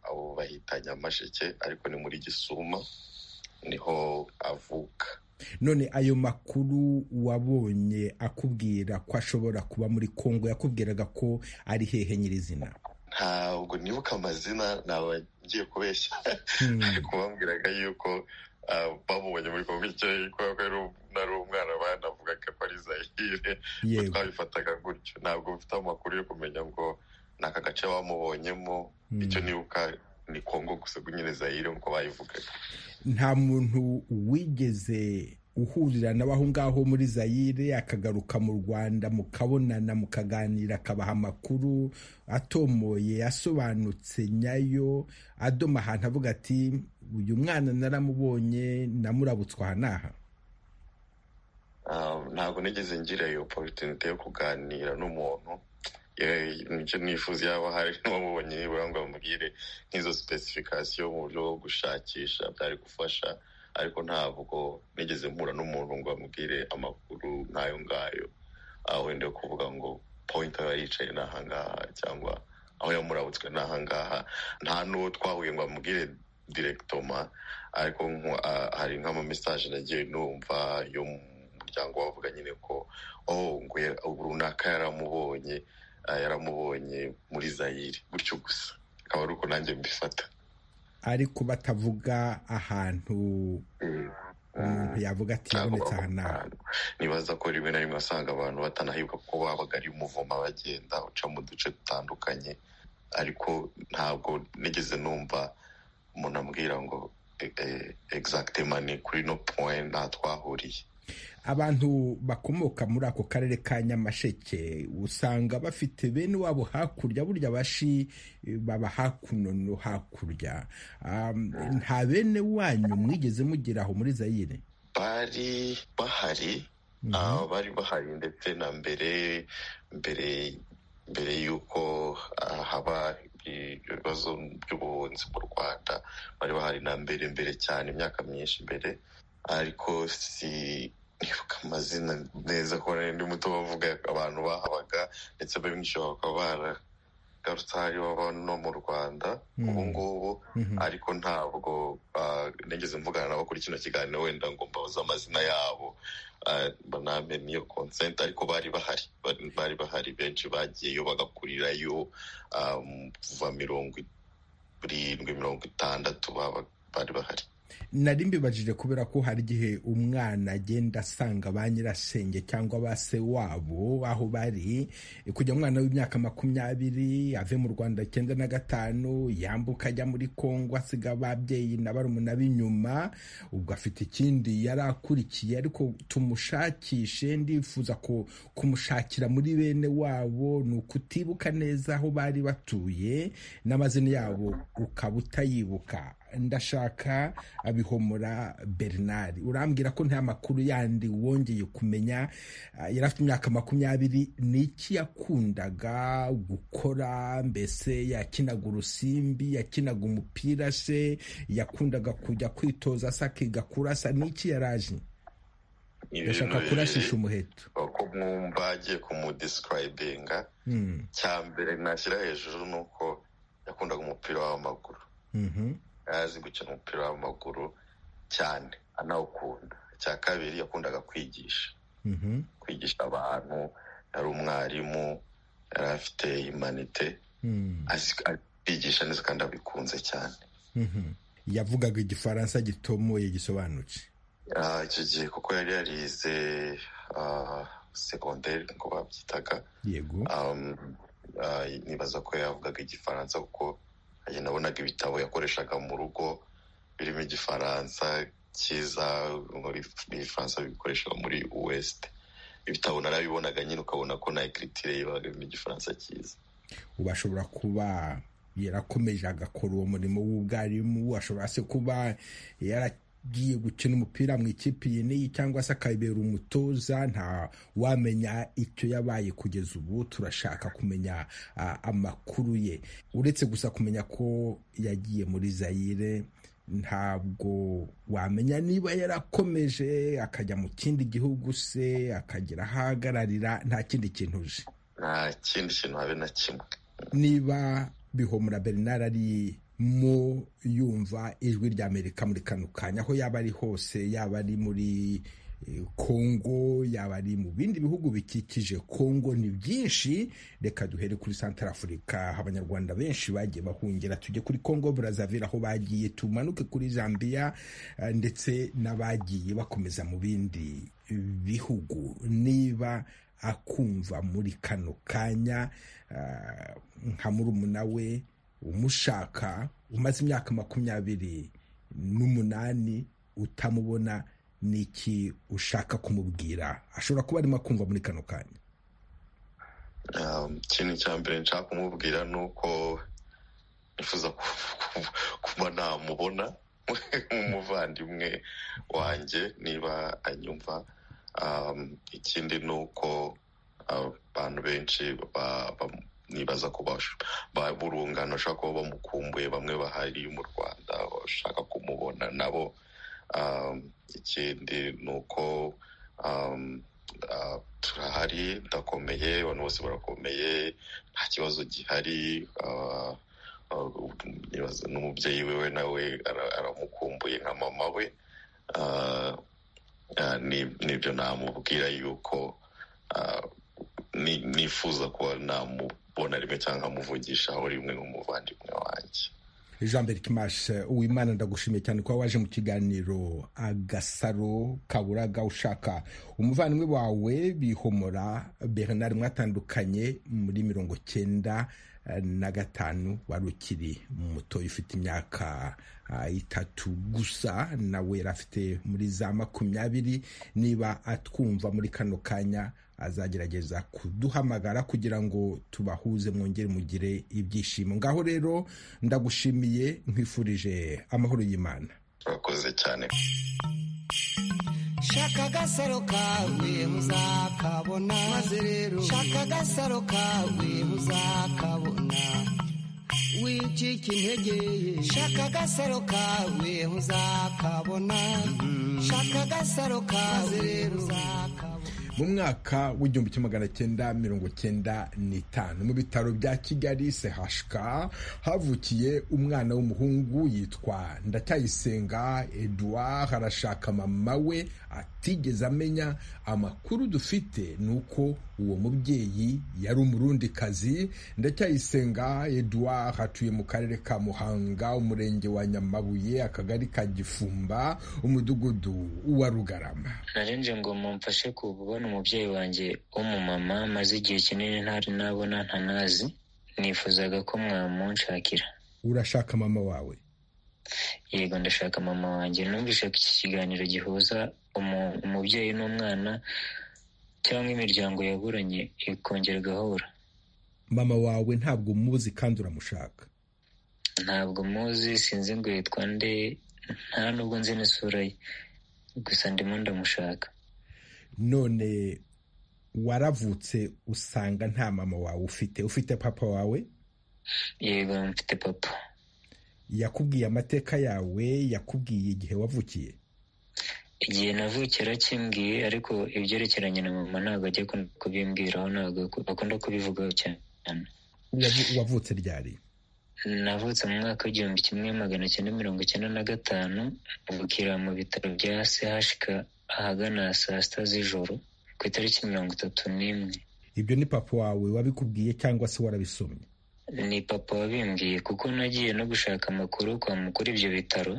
S7: abo bahita nyamasheke ariko ni muri gisuma niho avuka
S1: none ayo makuru wabonye akubwira ko ashobora kuba muri kongo yakubwiraga ko ari hehe nyirizina
S7: ntabwo nibuka amazina ntabwo agiye kubeshya ariko bambwiraga yuko bamubonye muri kongo icyo kubera ko nari umwana banavugaga ko ari zahire twabifataga gutyo ntabwo mfite amakuru yo kumenya ngo ni aka gace bamubonyemo icyo nibuka ni kongo gusa nyine zayire nk'uko bayivugaga
S1: nta muntu wigeze uhurira nawe aho ngaho muri zayire akagaruka mu rwanda mukabonana mukaganira akabaha amakuru atomoye asobanutse nyayo adoma ahantu avuga ati uyu mwana naramubonye namurabutswe aha n'aha
S7: ntabwo nigeze ngira iyo oporutinite yo kuganira n'umuntu nicyo nifuza yaba hari n'uwamubonye nibura ngo bamubwire nk'izo sipesifikasiyo mu buryo bwo gushakisha byari gufasha ariko ntabwo nigeze mpura n'umuntu ngo bamubwire amakuru nk'ayo ngayo wenda kuvuga ngo poyinti aba yicaye ni ahangaha cyangwa aho yamurabutswe ni ahangaha nta n'uwo twahuye ngo bamubwire direkitoma ariko hari nk'amamesaje nagiye numva yo mu muryango wavuga nyine ko oh ngo runaka yaramubonye yaramubonye muri zayire gutyo gusa akaba ari uko nanjye mbifata
S1: ariko batavuga ahantu umuntu yavuga ati yabonetse aha n'aha
S7: nibaza ko rimwe na rimwe asanga abantu batanahibwa kuko babaga ari umuvuma bagenda uca mu duce dutandukanye ariko ntabwo nigeze numva umuntu ambwira ngo egizagitema ni kuri no poye nta twahuriye
S1: abantu bakomoka muri ako karere ka nyamasheke usanga bafite bene wabo hakurya burya abashi baba hakuno no hakurya nta bene wanyu mwigeze mugira aho muri zayire
S7: bari bahari bari bahari ndetse na mbere mbere mbere y'uko haba ibibazo by'ubuhunzi mu rwanda bari bahari na mbere mbere cyane imyaka myinshi mbere ariko si nibuka amazina neza ko ndi muto bavuga abantu bahabaga ndetse benshi bakaba baragarutse hari baba no mu rwanda ubu ngubu ariko ntabwo nigeze mvugana nabo kuri kino kiganiro wenda ngo mbabuze amazina yabo banamenye iyo konsenti ariko bari bahari bari bahari benshi bagiyeyo bagakurirayo kuva mirongo irindwi mirongo itandatu bari bahari
S1: nari mbibajije kubera ko hari igihe umwana agenda asanga ba nyirasenge cyangwa ba se wabo aho bari kujya umwana w'imyaka makumyabiri ave mu rwanda icyenda na gatanu yambuka ajya muri kongo asiga ababyeyi na barumuna b'inyuma ubwo afite ikindi yari akurikiye ariko tumushakishe ndifuza kumushakira muri bene wabo ni ukutibuka neza aho bari batuye n'amazina yabo ukaba utayibuka ndashaka abihomora bernard urambwira ko nta makuru yandi wongeye kumenya yari afite imyaka makumyabiri ni iki yakundaga gukora mbese yakinaga urusimbi yakinaga umupira se yakundaga kujya kwitoza se akiga kurasa ni iki yaraje ndashaka kurashisha umuheto
S7: uko mwumva agiye kumudisirayibinga cya mbere nashyira hejuru ni uko yakundaga umupira w'amaguru azi gukina umupira w'amaguru cyane anawukunda icya kabiri yakundaga kwigisha kwigisha abantu yari umwarimu yari afite imanite kwigisha neza kandi abikunze cyane
S1: yavugaga igifaransa gitomoye gisobanutse
S7: icyo gihe kuko yari yarize segonderi ngo babyitaga
S1: yego
S7: nibaza ko yavugaga igifaransa kuko nabonaga ibitabo yakoreshaga mu rugo birimo igifaransa cyiza ibifaransa bikoresha muri wesite ibitabo narabibonaga nyine ukabona ko na ekiritire iba irimo igifaransa cyiza
S1: ubu ashobora kuba yarakomeje agakora uwo murimo w'ubwarimu ashobora se kuba yaragiye gukina umupira mu ikipe iyi cyangwa se akabera umutoza nta wamenya icyo yabaye kugeza ubu turashaka kumenya amakuru ye uretse gusa kumenya ko yagiye muri zayire ntabwo wamenya niba yarakomeje akajya mu kindi gihugu se akagira aho ahagararira nta kindi kintu uje
S7: nta kindi kintu habe na kimwe
S1: niba bihomora bernard ari mu yumva ijwi ry'amerika muri kano kanya aho yaba ari hose yaba ari muri kongo yaba ari mu bindi bihugu bikikije kongo ni byinshi reka duhere kuri santara afurika abanyarwanda benshi bagiye bahungira tujye kuri kongo burazavira aho bagiye tumanuke kuri jambiya ndetse n'abagiye bakomeza mu bindi bihugu niba akumva muri kano kanya nka murumuna we umushaka umaze imyaka makumyabiri n'umunani utamubona n'iki ushaka kumubwira ashobora kuba arimo akumva muri kano kanya
S7: ikintu cya mbere nshaka kumubwira ni uko nifuza kuba namubona nk'umuvandimwe wanjye niba anyumva ikindi ni uko abantu benshi nibaza ko burungano bashobora kuba bamukumbuye bamwe bahari mu rwanda bashaka kumubona nabo ikindi ni uko turahari ndakomeye abantu bose barakomeye nta kibazo gihari n'umubyeyi we nawe aramukumbuye nka mama we nibyo namubwira yuko nifuza kuba namubona rimwe cyangwa nkamuvugishaho rimwe nk'umuvandimwe wanjye
S1: jean bert kimash uwimana ndagushimiye cyane kuba waje mu kiganiro agasaro kaburaga ushaka umuvandimwe wawe bihomora bernard mwatandukanye muri mirongo cyenda na gatanu wari ukiri mutoya ufite imyaka itatu gusa nawe yari afite muri za makumyabiri niba atwumva muri kano kanya azagerageza kuduhamagara kugira ngo tubahuze mwongere mugire ibyishimo ngaho rero ndagushimiye nkwifurije amahoro y'imana
S7: turakoze cyane
S2: shaka agasaro kawe muzakabona maze rero shaka agasaro kawe muzakabona wicika intege shaka agasaro kawe muzakabona shaka agasaro kawe rero uzakabona
S1: mu mwaka w'igihumbi kimwe magana cyenda mirongo cyenda n'itanu mu bitaro bya kigali sehashika havukiye umwana w'umuhungu yitwa ndacyayisenga eduard arashaka mama we atigeze amenya amakuru dufite ni uko uwo mubyeyi yari umurundikazi ndacyayisenga eduard atuye mu karere ka muhanga umurenge wa nyamabuye akagari ka gifumba umudugudu wa rugarama
S8: narenze ngo mumfashe kubona umubyeyi wanjye w'umumama maze igihe kinini ntari nabona ntanazi nifuzaga ko mwamunshakira
S1: urashaka mama wawe
S8: yego ndashaka mama wanjye numvise ko iki kiganiro gihuza umubyeyi n'umwana cyangwa imiryango yaburanye ikongera igahura
S1: mama wawe ntabwo umuzi kandi uramushaka
S8: ntabwo muzi sinzi ngo yitwa nde nta nubwo nzi n'isura ye gusa ndimo ndamushaka
S1: none waravutse usanga nta mama wawe ufite ufite papa wawe
S8: yego mfite papa
S1: yakubwiye amateka yawe yakubwiye igihe wavukiye
S8: igihe navukiye arakimbwiye ariko ibyerekeranye na mama ntabwo ajya kubimbwiraho ntabwo bakunda kubivugaho cyane
S1: wavutse ryari
S8: navutse mu mwaka w'igihumbi kimwe magana cyenda mirongo icyenda na gatanu mvukira mu bitaro bya sehashika ahagana saa sita z'ijoro ku itariki mirongo itatu n'imwe
S1: ibyo ni papa wawe wabikubwiye cyangwa se warabisomye
S8: ni papa wabimbwiye kuko nagiye no gushaka amakuru kwa mukuru ibyo bitaro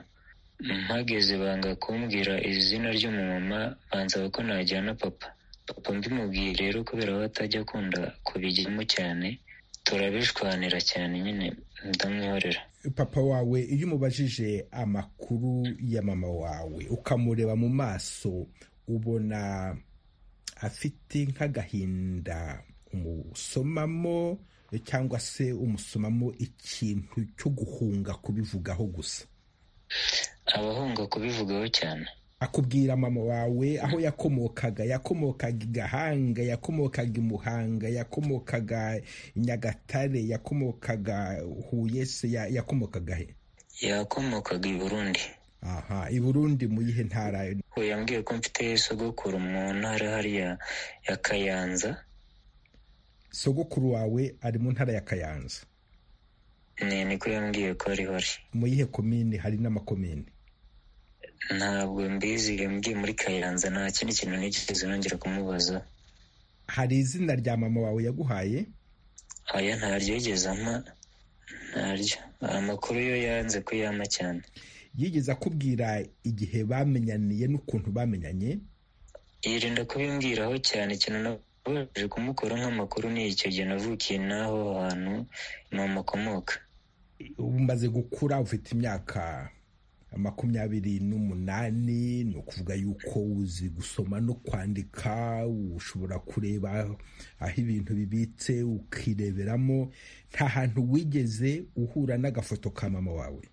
S8: mpageze banga kumbwira izina ry'umumama bansaba ko najyana papa papa mbimubwiye rero kubera ko atajya akunda kubijyamo cyane turabishwanira cyane nyine ndamwihorera
S1: papa wawe iyo umubajije amakuru ya mama wawe ukamureba mu maso ubona afite nk'agahinda umusomamo cyangwa se umusomamo ikintu cyo guhunga kubivugaho gusa
S8: abahunga kubivugaho cyane
S1: akubwira mama wawe aho yakomokaga yakomokaga i gahanga yakomokaga i muhanga yakomokaga i nyagatare yakomokaga huye se yakomokaga he
S8: yakomokaga i burundi
S1: aha i burundi mu yihe ntara
S8: yambwiye ko mfite sogokuru mu ntara hariya ya kayanza
S1: sogokuru wawe ari mu ntara ya kayanza
S8: ni niko yambwiye ko ariho ari
S1: mu yihe komini hari n'amakomini
S8: ntabwo mbizi mbwiye muri kayanza nta kindi kintu nigeze nongera kumubaza
S1: hari izina rya mama wawe yaguhaye
S8: aya ntaryo yigeze ampa ntaryo amakuru yo yanze ko yama cyane
S1: yigeze akubwira igihe bamenyaniye n'ukuntu bamenyanye
S8: yirinda kubimbwiraho cyane ikintu nabashije kumukora nk'amakuru ni icyo gihe navukiye n'aho hantu ni amakomoka
S1: umaze gukura ufite imyaka makumyabiri n'umunani ni ukuvuga yuko uzi gusoma no kwandika ushobora kureba aho ibintu bibitse ukireberamo nta hantu wigeze uhura n'agafoto ka mama wawe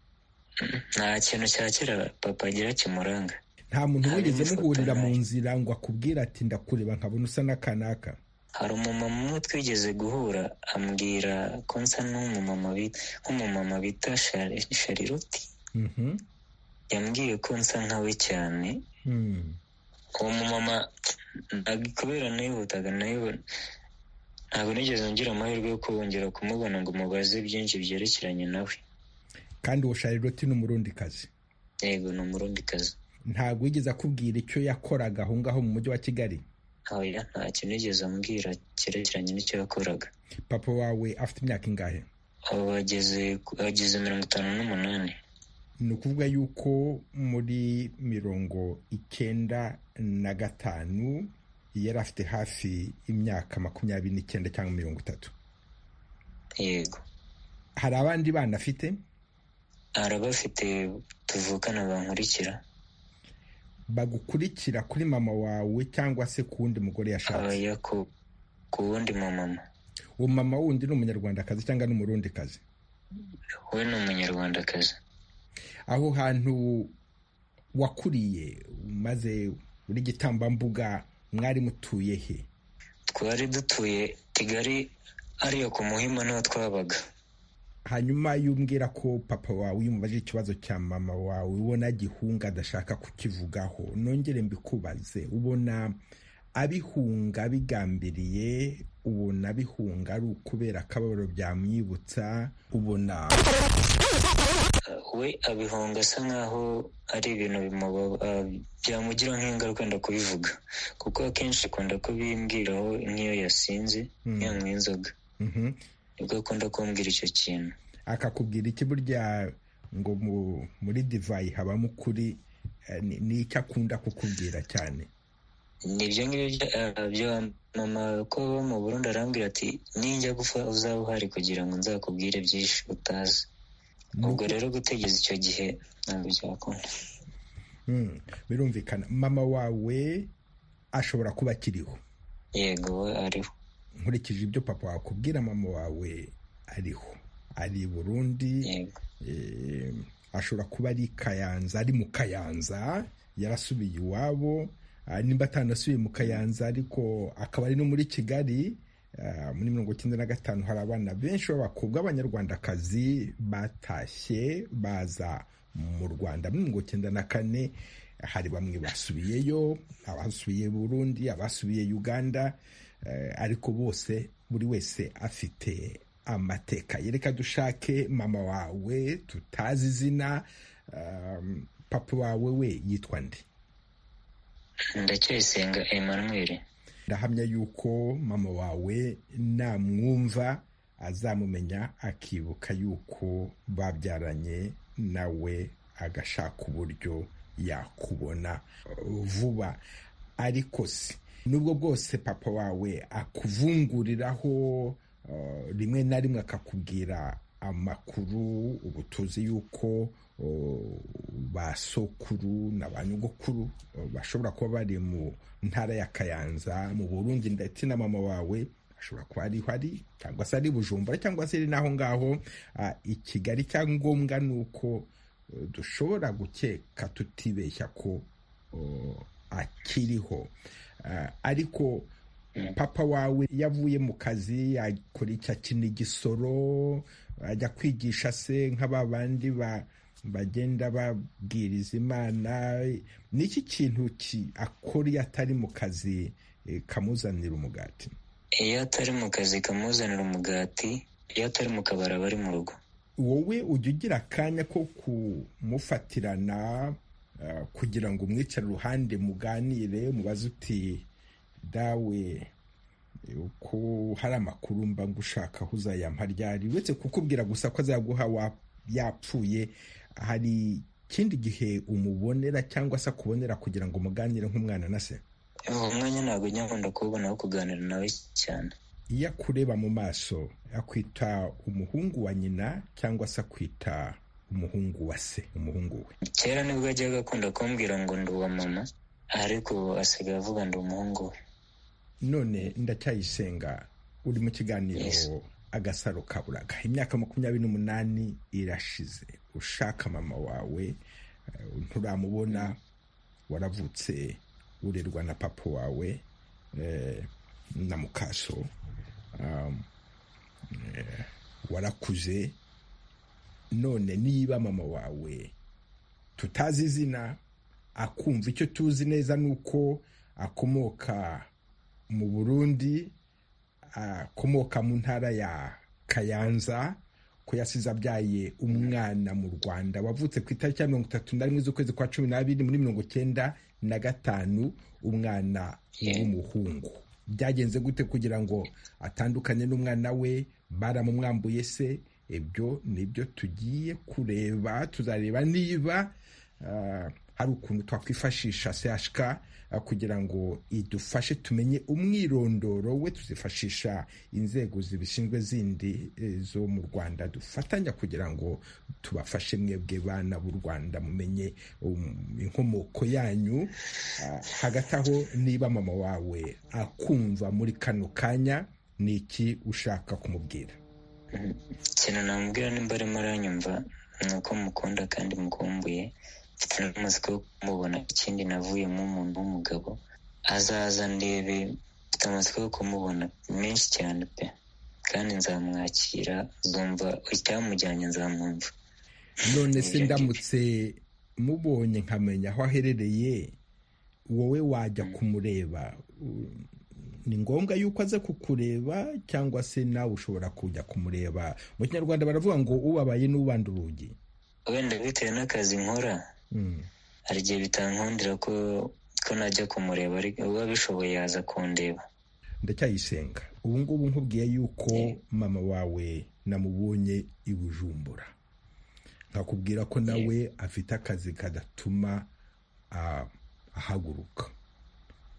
S8: nta kintu cya kera papa agira kimuranga
S1: nta muntu wigeze muhurira mu nzira ngo akubwire ati ndakureba nkabona usa n'akanaka
S8: hari umumama umwe twigeze guhura ambwira ko nsa nk'umumama bita shariroti yambwiye ko nsa nkawe cyane uwo mumama kubera nayihutaga nayo ntabwo nigeze ngira amahirwe yo kubongera kumubona ngo mubaze byinshi byerekeranye nawe
S1: kandi uwo shariroti ni umurundikazi
S8: yego ni umurundikazi
S1: ntabwo wigeze akubwira icyo yakoraga aho ngaho mu mujyi wa kigali
S8: ntawe ntacyo nigeze ambwira cyerekeranye n'icyo yakoraga
S1: papa wawe afite imyaka ingahe
S8: ageze mirongo itanu n'umunani
S1: ni ukuvuga yuko muri mirongo icyenda na gatanu yari afite hafi imyaka makumyabiri n'icyenda cyangwa mirongo itatu
S8: yego
S1: hari abandi bana afite
S8: hari abafite tuvukana bankurikira
S1: bagukurikira kuri mama wawe cyangwa se ku wundi mugore yashatse
S8: ku wundi mumama
S1: uwo mama wundi ni umunyarwandakazi cyangwa ni umurundikazi
S8: we ni umunyarwandakazi
S1: aho hantu wakuriye maze uri gitambambuga mwari mutuye he
S8: twari dutuye kigali ariyo ku muhima niho twabaga
S1: hanyuma yumbwira ko papa wawe iyo umubajije ikibazo cya mama wawe ubona gihunga adashaka kukivugaho nongere mbikubaze ubona abihunga bigambiriye ubona abihunga ari ukubera akababaro byamwibutsa ubona
S8: we abihunga asa nkaho ari ibintu byamugira nk'ingaruka ndakubivuga kuko akenshi akunda kubimbwiraho nk'iyo yasinze yanywa inzoga nibwo akunda kumbwira icyo kintu
S1: akakubwira iki burya ngo muri divayi habamo ukuri ni icyo akunda kukubwira cyane
S8: ni ibyo ngibyo bya mama ko mu Burundi arambwira ati ninjya gupfa uzaba uhari kugira ngo nzakubwire byinshi utazi ubwo rero gutegeza icyo gihe ntabwo byakunda
S1: birumvikana mama wawe ashobora kuba akiriho
S8: yego we ariho
S1: nkurikije ibyo papa wakubwira mama wawe ariho ari i burundi ashobora kuba ari kayanza ari mu kayanza yarasubiye iwabo nimba atanasubiye mu kayanza ariko akaba ari no muri kigali muri mirongo icyenda na gatanu hari abana benshi b'abakobwa b'abanyarwandakazi batashye baza mu rwanda muri mirongo icyenda na kane hari bamwe basubiyeyo abasubiye burundi abasubiye uganda ariko bose buri wese afite amateka yereka dushake mama wawe tutazi izina papa wawe we yitwa nde
S8: ndacyayisenga emanuweli
S1: ndahamya yuko mama wawe namwumva azamumenya akibuka yuko babyaranye nawe agashaka uburyo yakubona vuba ariko si nubwo bwose papa wawe akuvunguriraho rimwe na rimwe akakubwira amakuru ubu tuzi yuko ba sokuru na ba nyogokuru bashobora kuba bari mu ntara ya kayanza mu burundi ndetse na mama wawe ashobora kuba ariho ari cyangwa se ari bujumbura cyangwa se ari n'aho ngaho i kigali cyangombwa ni uko dushobora gukeka tutibeshya ko akiriho ariko papa wawe yavuye mu kazi yakora icyo akina igisoro ajya kwigisha se nk'aba bandi bagenda babwiriza imana ni iki kintu akora iyo atari mu kazi kamuzanira umugati
S8: iyo atari mu kazi kamuzanira umugati iyo atari mu kabari aba ari mu rugo
S1: wowe ujya ugira akanya ko kumufatirana kugira ngo umwicare uruhande muganire mubaze uti dawe uko hari amakuru mba ngushaka aho uzayampa ryari uretse kukubwira gusa ko azaguha yapfuye hari ikindi gihe umubonera cyangwa se akubonera kugira ngo umuganire nk'umwana na se
S8: uwo mwanya ntabwo nyakunda kubona aho kuganira nawe cyane
S1: iyo akureba mu maso akwita umuhungu wa nyina cyangwa se akwita umuhungu wa se umuhungu we
S8: kera nibwo ajyaga akunda kumbwira ngo ndi uwa mama ariko ubu asigaye avuga ndi umuhungu we
S1: none ndacyayisenga uri mu kiganiro agasaro kaburaga imyaka makumyabiri n'umunani irashize ushaka mama wawe nturamubona waravutse urerwa na papa wawe na mukaso warakuze none niba mama wawe tutazi izina akumva icyo tuzi neza ni uko akomoka mu burundi akomoka mu ntara ya kayanza ko yasize abyaye umwana mu rwanda wavutse ku itariki ya mirongo itatu na rimwe z'ukwezi kwa cumi n'abiri muri mirongo icyenda na gatanu umwana w'umuhungu byagenze gute kugira ngo atandukanye n'umwana we baramumwambuye se ibyo nibyo tugiye kureba tuzareba niba hari ukuntu twakwifashisha CHK kugira ngo idufashe tumenye umwirondoro we tuzifashisha inzego zibishinzwe zindi zo mu rwanda dufatanya kugira ngo tubafashe mwebwe bana b'u rwanda mumenye inkomoko yanyu hagati aho niba mama wawe akumva muri kano kanya ni iki ushaka kumubwira
S8: ikintu namubwira nimba arimo aranyumva ni uko mukunda kandi mukumbuye mfite n'umusatsi wo kumubona ikindi navuyemo umuntu w'umugabo azaza ndebe mfite amatsiko yo kumubona menshi cyane pe kandi nzamwakira zumva icyamujyanye nzamwumva
S1: none se ndamutse mubonye nkamenya aho aherereye wowe wajya kumureba ni ngombwa yuko aza kukureba cyangwa se nawe ushobora kujya kumureba mu kinyarwanda baravuga ngo ubabaye n'ubanda urugi
S8: wenda bitewe n'akazi nkora hari igihe bitankundira ko najya kumureba ariko uba bishoboye yaza kundeba
S1: ndacyayisenga ubu ngubu nkubwiye yuko mama wawe namubonye ibujumbura nkakubwira ko nawe afite akazi kadatuma ahaguruka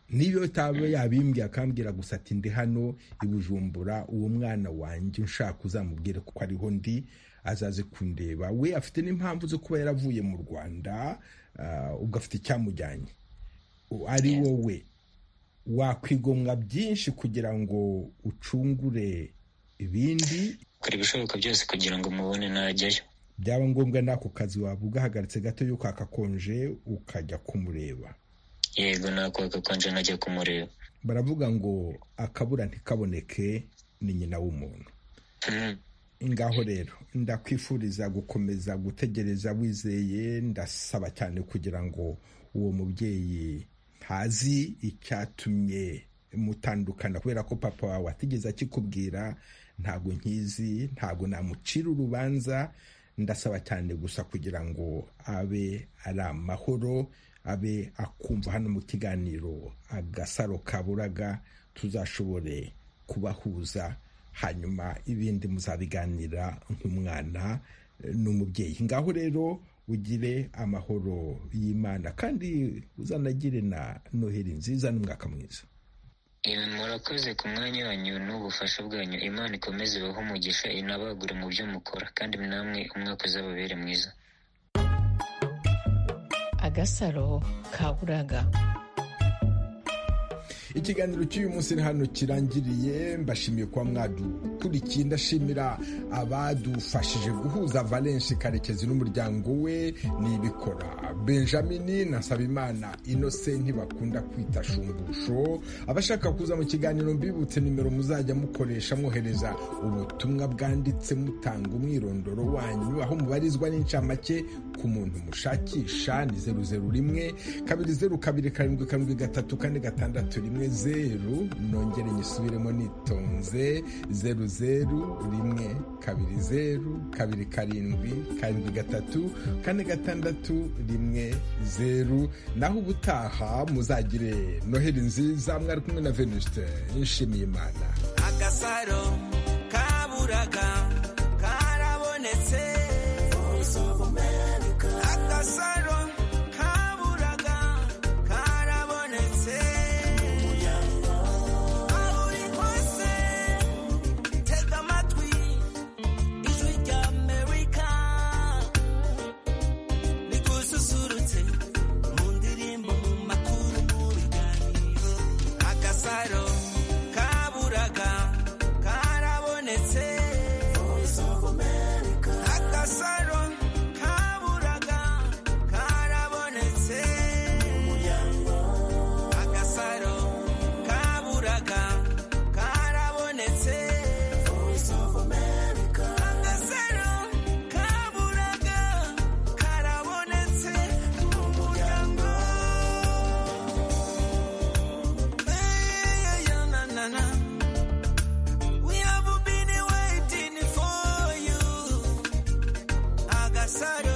S1: niyo utaba yabimbwiye akambwira gusa ati ndi hano ibujumbura uwo mwana wanjye ushaka uzamubwire kuko ariho ndi azaze kundeba we afite n'impamvu zo kuba yaravuye mu rwanda ubwo afite icyamujyanye ari wowe wakwigomwa byinshi kugira ngo ucungure ibindi
S8: ukora ibishoboka byose kugira ngo mubone najyayo
S1: byaba ngombwa n'ako kazi waba ugahagaritse gato y'uko hakakonje ukajya kumureba
S8: yego nakwaka konje nkajya kumureba
S1: baravuga ngo akabura ntikaboneke ni nyina w'umuntu ngaho rero ndakwifuriza gukomeza gutegereza wizeye ndasaba cyane kugira ngo uwo mubyeyi ntazi icyatumye mutandukana kubera ko papa wawe atigeze akikubwira ntabwo nkizi ntabwo namucira urubanza ndasaba cyane gusa kugira ngo abe ari amahoro abe akumva hano mu kiganiro agasaro kaburaga tuzashobore kubahuza hanyuma ibindi muzabiganira nk'umwana n'umubyeyi ngaho rero ugire amahoro y'imana kandi uzanagire na noheli nziza n'umwaka mwiza
S8: murakoze ku mwanya wanyu n'ubufasha bwanyu imana ikomeze ibaho umugisha inabagure mu byo mukora kandi namwe umwaka uzababere mwiza
S9: agasaro kaburaga
S1: ikiganiro cy'uyu munsi hano kirangiriye mbashimiye kuba mwadukurikiye ndashimira abadufashije guhuza valenshi karekezi n'umuryango we n'ibikora benjamin na sabimana inose ntibakunda kwita shumbusho abashaka kuza mu kiganiro mbibutse nimero muzajya mukoresha mwohereza ubutumwa bwanditse mutanga umwirondoro wanyu aho mubarizwa n'incamake ku muntu mushakisha ni zeru zeru rimwe kabiri zeru kabiri karindwi karindwi gatatu kane gatandatu rimwe zeru nongere nyisubiremo nitonze zeru zeru rimwe kabiri zeru kabiri karindwi karindwi gatatu kane gatandatu rimwe zeru naho ubutaha muzagire noheli nziza mwari kumwe na venuste nishimiye imana
S10: agasaro kaburaga karabonetse agasaro kaburaga karabonetse Saro, kaburaga, karabonetse. Voice of America. Akasaro, kaburaga, karabonetse. Akasaro, kaburaga, karabonetse. Voice of America. Akasaro, kaburaga, karabonetse. Umuryango. Sorry.